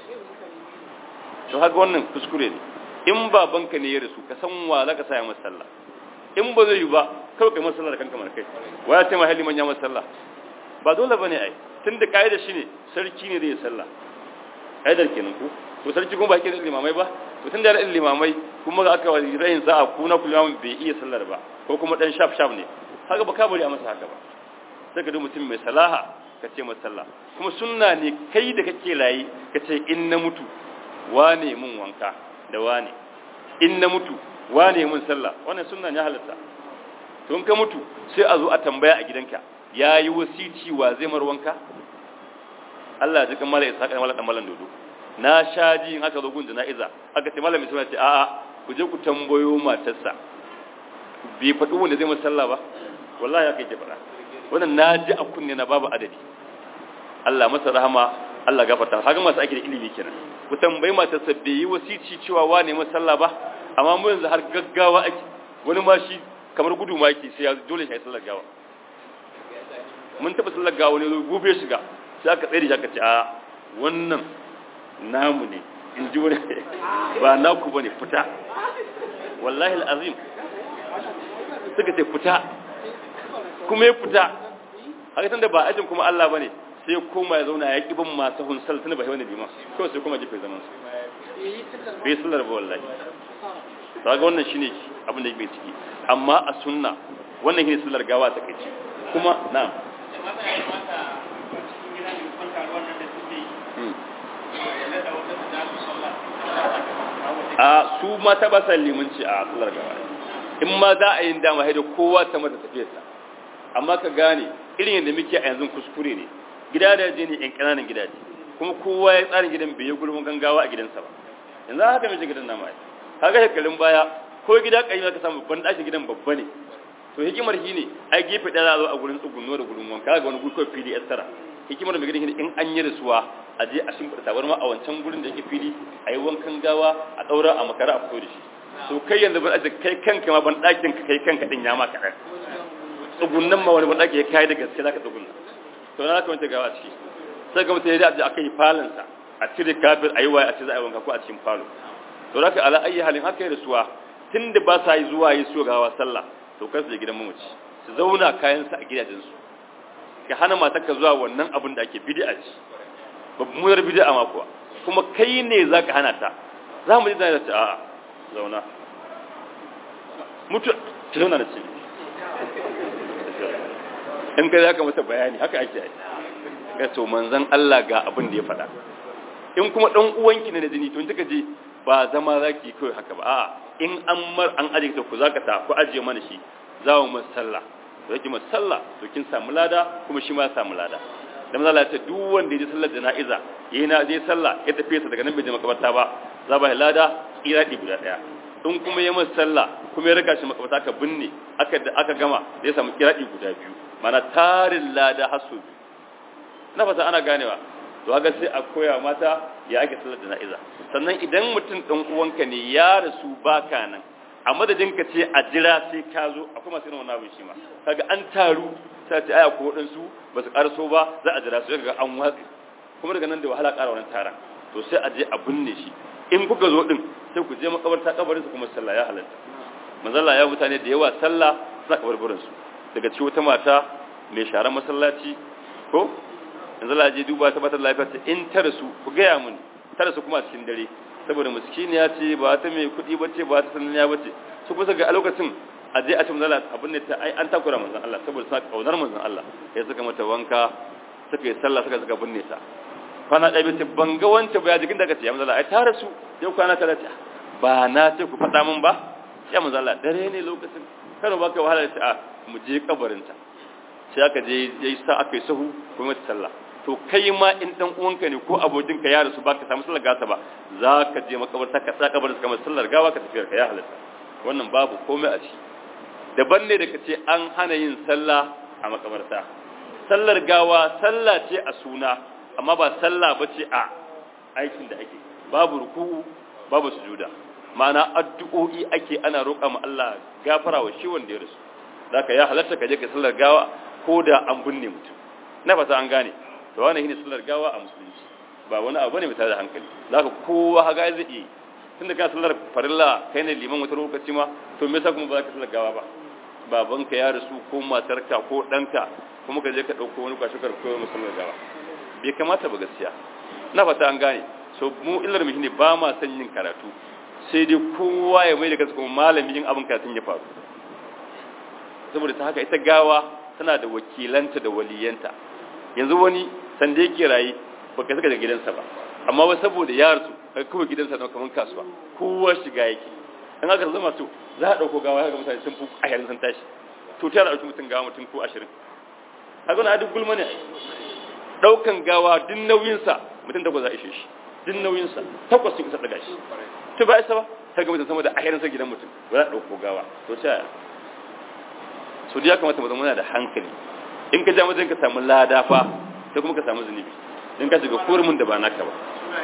to haka wannan kuskure ne in babanka ne ya rasu ka san wa za ka saya masa sallah in ba zai yi ba kawai kai masa sallah da kanka mar kai wa ya ce ma hali manya masa sallah ba dole bane ai tunda kaida shine sarki ne zai sallah kaidar kenan ku to sarki kuma ba ke da limamai ba to tunda da limamai kuma aka wani rayin sa'a ku na kullum bai iya sallar ba ko kuma dan shaf shaf ne haka ba ka bari a masa haka ba sai ka duk mutum mai salaha ka ce masa sallah kuma sunna ne kai da kake layi ka ce in na mutu wane mun wanka da wane in na mutu wane mun sallah wannan sunna ne halatta to in ka mutu sai a zo a tambaya a gidanka yayi wasici wa zai mar wanka Allah ya ji kamar ya saka mallan dan mallan dodo na shaji in aka zo gun jana'iza aka ce malami sai ce a'a ku je ku tambayo matarsa bai faɗi wanda zai masa sallah ba wallahi haka yake faɗa wannan na ji a kunne na babu adadi Allah masa rahama Allah gafarta haka masu ake da ilimi kenan ku tambayi matarsa bai yi wasici cewa wane masa sallah ba amma mu yanzu har gaggawa ake wani ma shi kamar gudu ma yake sai ya dole shi sallar gawa mun taɓa sallar gawa ne gobe shiga sai aka tsaye da shi aka ce a wannan namu ne in ji wani ba naku bane fita wallahi al'azim suka ce fita kuma ya fita haka tunda ba ajin kuma Allah bane sai koma ya zauna ya ki bin masu hunsal tunda ba wani liman kawai sai kuma jefe zaman su bai sallar ba wallahi kaga wannan shine abin da yake ciki amma a sunna wannan shine sallar gawa ta kai kuma na'am a su mata ba sa limanci a sallar gawa in ma za a yi dama haida kowa ta mata tafiyarsa amma ka gane irin yadda muke a yanzu kuskure ne gida da je ne yan ƙananan gidaje kuma kowa ya tsarin gidan bai yi gulmin gangawa a gidansa ba yanzu haka mace gidan nama ya kaga shekarun baya ko gida ƙayyar ka samu ban ɗakin gidan babba ne to hikimar shi ne ai gefe ɗaya za a zo a gurin tsugunno da gurin wanka ga wani gurkon fili tara hikimar mai gidan in an yi rasuwa a je a shimfiɗa tabar ma a wancan gurin da yake fili a yi wankan gawa a ɗaura a makara a fito da shi to kai yanzu ban aje kai kanka ma ban ɗakin ka kai kanka ɗin ya ma kaɗan tsugunnan ma wani ban ɗaki ya kai da gaske za ka tsugunna to na ka wanta gawa ciki sai ga mutum ya je a kai falansa a cire kafin a yi waye a ce za a yi wanka ko a cikin falo to za ka ala ayi halin haka yi rasuwa tun da ba sa yi zuwa yi so gawa sallah to kar su je gidan mamaci su zauna kayansa a gidajensu ka hana matarka zuwa wannan abin da ake bid'a ce babbar bid'a ma kuwa kuma kai ne zaka hana ta za mu ji da ta a'a zauna mutu ki zauna da ce in kai zaka mata bayani haka ake yi ga to manzon Allah ga abin da ya faɗa in kuma dan uwanki ne da jini to in kika je ba zama zaki kai haka ba a'a in an mar an aje ta ku zaka ta ku aje mana shi za mu sallah to yake masa sallah to kin samu lada kuma shi ma ya samu lada dan manzo Allah ya ce duk wanda ya je sallar jana'iza yayin na je sallah ya tafi sa daga nan bai je makabarta ba za ba lada iradi guda daya in kuma ya masa sallah kuma ya raka shi makabarta ka binne aka aka gama zai samu iradi guda biyu mana tarin lada hasu biyu na fata ana ganewa to haka sai a koya mata ya ake sallar jana'iza sannan idan mutum dan uwanka ne ya rasu baka nan a madadin ka ce a jira sai ka zo akwai masu irin wannan abin shi ma kaga an taru sai ce aya ko wadansu ba su karaso ba za a jira su kaga an watsi kuma daga nan da wahala ƙara wannan taron to sai a je a binne shi in kuka zo din sai ku je makabarta kabarin su kuma sallah ya halatta manzalla ya mutane da yawa sallah suna kabarburin su daga cikin wata mata mai sharan masallaci ko yanzu la je duba ta bata lafiya ta in ta rasu ku gaya mun ta rasu kuma a cikin dare saboda miskiniya ce ba ta mai kuɗi ba ce ba ta sananniya ba ce su kusa ga a lokacin a je a ce manzala abin da ta ai an takura manzan Allah saboda suna kaunar manzan Allah ya suka mata wanka suka yi sallah suka suka binne ta kwana ɗaya bai ce ban ga wance ba ya jikin daga ce ya manzala ai ta rasu yau kwana ta ce ba na ce ku faɗa min ba ya manzala dare ne lokacin kada ba ka wahala ta a mu je kabarinta sai aka je yayi sa aka yi sahu kuma ta sallah to kai ma in dan uwanka ne ko abokinka ya rasu baka samu sallar gasa ba za ka je makabarta ka sa kabarin kamar sallar gawa ka tafiyar ka ya halatta wannan babu komai a ciki daban ne da ka ce an hana yin sallah a makabarta sallar gawa sallah ce a suna amma ba sallah ba ce a aikin da ake babu ruku'u babu sujuda ma'ana addu'o'i ake ana roƙa ma Allah gafara wa shi wanda ya rasu zaka ya halatta ka je ka sallar gawa ko da an binne mutum na fata an gane to wannan shine sallar gawa a musulunci ba wani abu ne mai tada hankali zaka kowa haga zai yi tunda ka sallar farilla kai ne liman wata lokaci ma to me yasa kuma ba za ka sallar gawa ba babanka ya rasu ko matarka ko ɗanka kuma ka je ka ɗauko wani kwashi karko mu sallar gawa bai kamata ba gaskiya na fata an gane so mu illar mu shine ba ma son yin karatu sai dai kowa ya mai da kansa kuma malami yin abin karatun ya faru saboda ta haka ita gawa tana da wakilanta da waliyanta yanzu wani sanda yake raye baka saka da gidansa ba amma wai saboda ya rasu kaga kawai gidansa na kaman kasuwa kowa shiga yake in aka zama to za a dauko gawa ga mutane sun fi ashirin sun tashi to ta dauki mutum gawa mutum ko ashirin haka na duk gulma ne daukan gawa duk nauyinsa mutum takwas za a ishe shi duk nauyinsa takwas sun isa daga shi to ba isa ba ta ga mutum sama da ashirin sa gidan mutum ba za a dauko gawa to ta yaya so ya kamata mu zama da hankali in ka ja wajen ka samu lada fa sai kuma ka samu zunubi in ka shiga kurumin da ba naka ba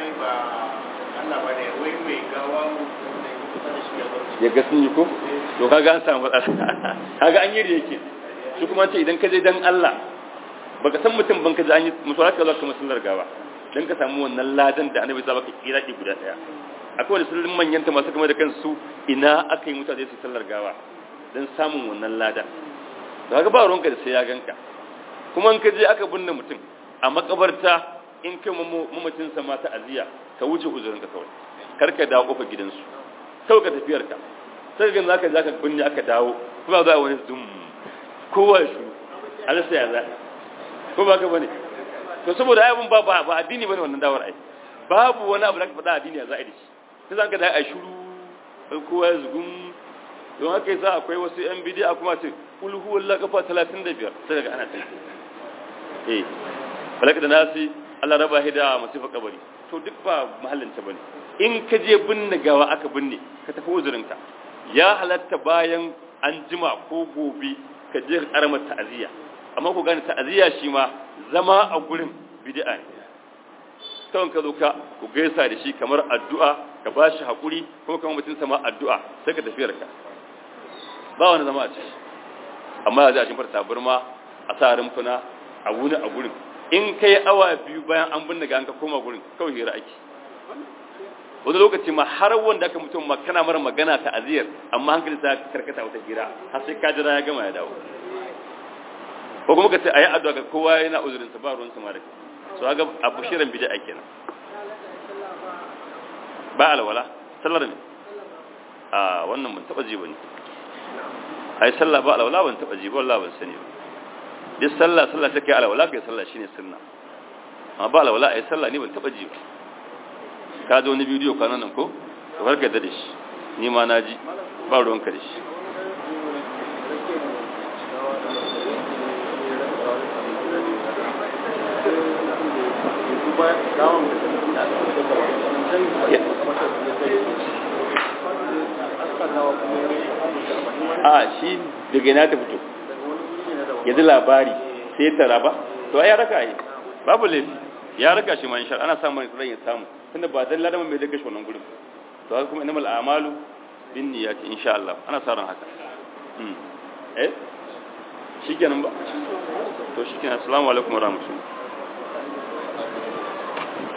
ya ga sun yi ko to kaga an samu matsala kaga an yi da yake shi kuma ce idan ka je dan Allah baka san mutum ban ka ji an yi mutuwa ka zo ka masallar gawa dan ka samu wannan ladan da annabi ya baka iraki guda daya akwai wani sallin manyan ta masu kama da kansu ina aka yi mutane su sallar gawa dan samun wannan ladan kaga ba ruwanka da sai ya ganka kuma in ka je aka binne mutum a makabarta in kai mamacin sa ma ta aziya ka wuce uzurinka kawai kar ka dawo kofar gidansu kawai ka tafiyar ka sai ga zaka zaka binne aka dawo kuma za wani zum kowa ya shuru a rasa ya za ko ba ka bane to saboda ayyukan ba ba addini bane wannan dawar ai babu wani abu da ka faɗa addini ya za a yi shi sai zaka da ai shuru kowa ya zugun don haka yasa akwai wasu yan bidiya kuma ce kul huwallahu kafa 35 sai daga ana tafi eh falaka da nasi Allah raba hida masifa kabari to duk ba mahallin ta bane in ka je binne gawa aka binne ka tafi uzurinka ya halatta bayan an jima ko gobe ka je karamar ta'aziyya amma ku gane ta'aziyya shi ma zama a gurin bid'a ne kawai ka zo ka ku gaisa da shi kamar addu'a ka ba shi haƙuri kuma kamar mutum sama addu'a sai ka tafiyar ka ba wani zama a ciki amma za a shimfar tabarma a sa rumfuna a wuni a gurin in kai awa biyu bayan an binne ga an ka koma gurin kawai hira ake wani lokaci ma har wanda aka mutum ma kana mara magana ta aziyar amma hankali ta karkata wata hira har sai ka jira ya gama ya dawo ko kuma ka ce ayi addu'a ga kowa yana uzurin sa ba ruwan sa ma da so ga abu shirin bid'a kenan ba alwala sallar ne a wannan ban taba ji bane ai sallah ba alwala ban taba ji ba wallahi ban sani ba duk sallah sallah take alwala kai sallah shine sunna amma ba alwala ai sallah ni ban taba ji ba ka zo wani bidiyo kwanan nan ko to har da shi ni ma na ji ba ruwanka da shi a shi daga na ta fito ya ji labari sai ya tara ba to ya raka yi babu laifi ya raka shi ma insha ana samun ran ya samu tunda ba dan ladama mai daga shi wannan gurin to haka kuma innamal a'malu bin niyyati insha Allah ana sa ran haka eh shikenan ba to shikenan assalamu alaikum warahmatullahi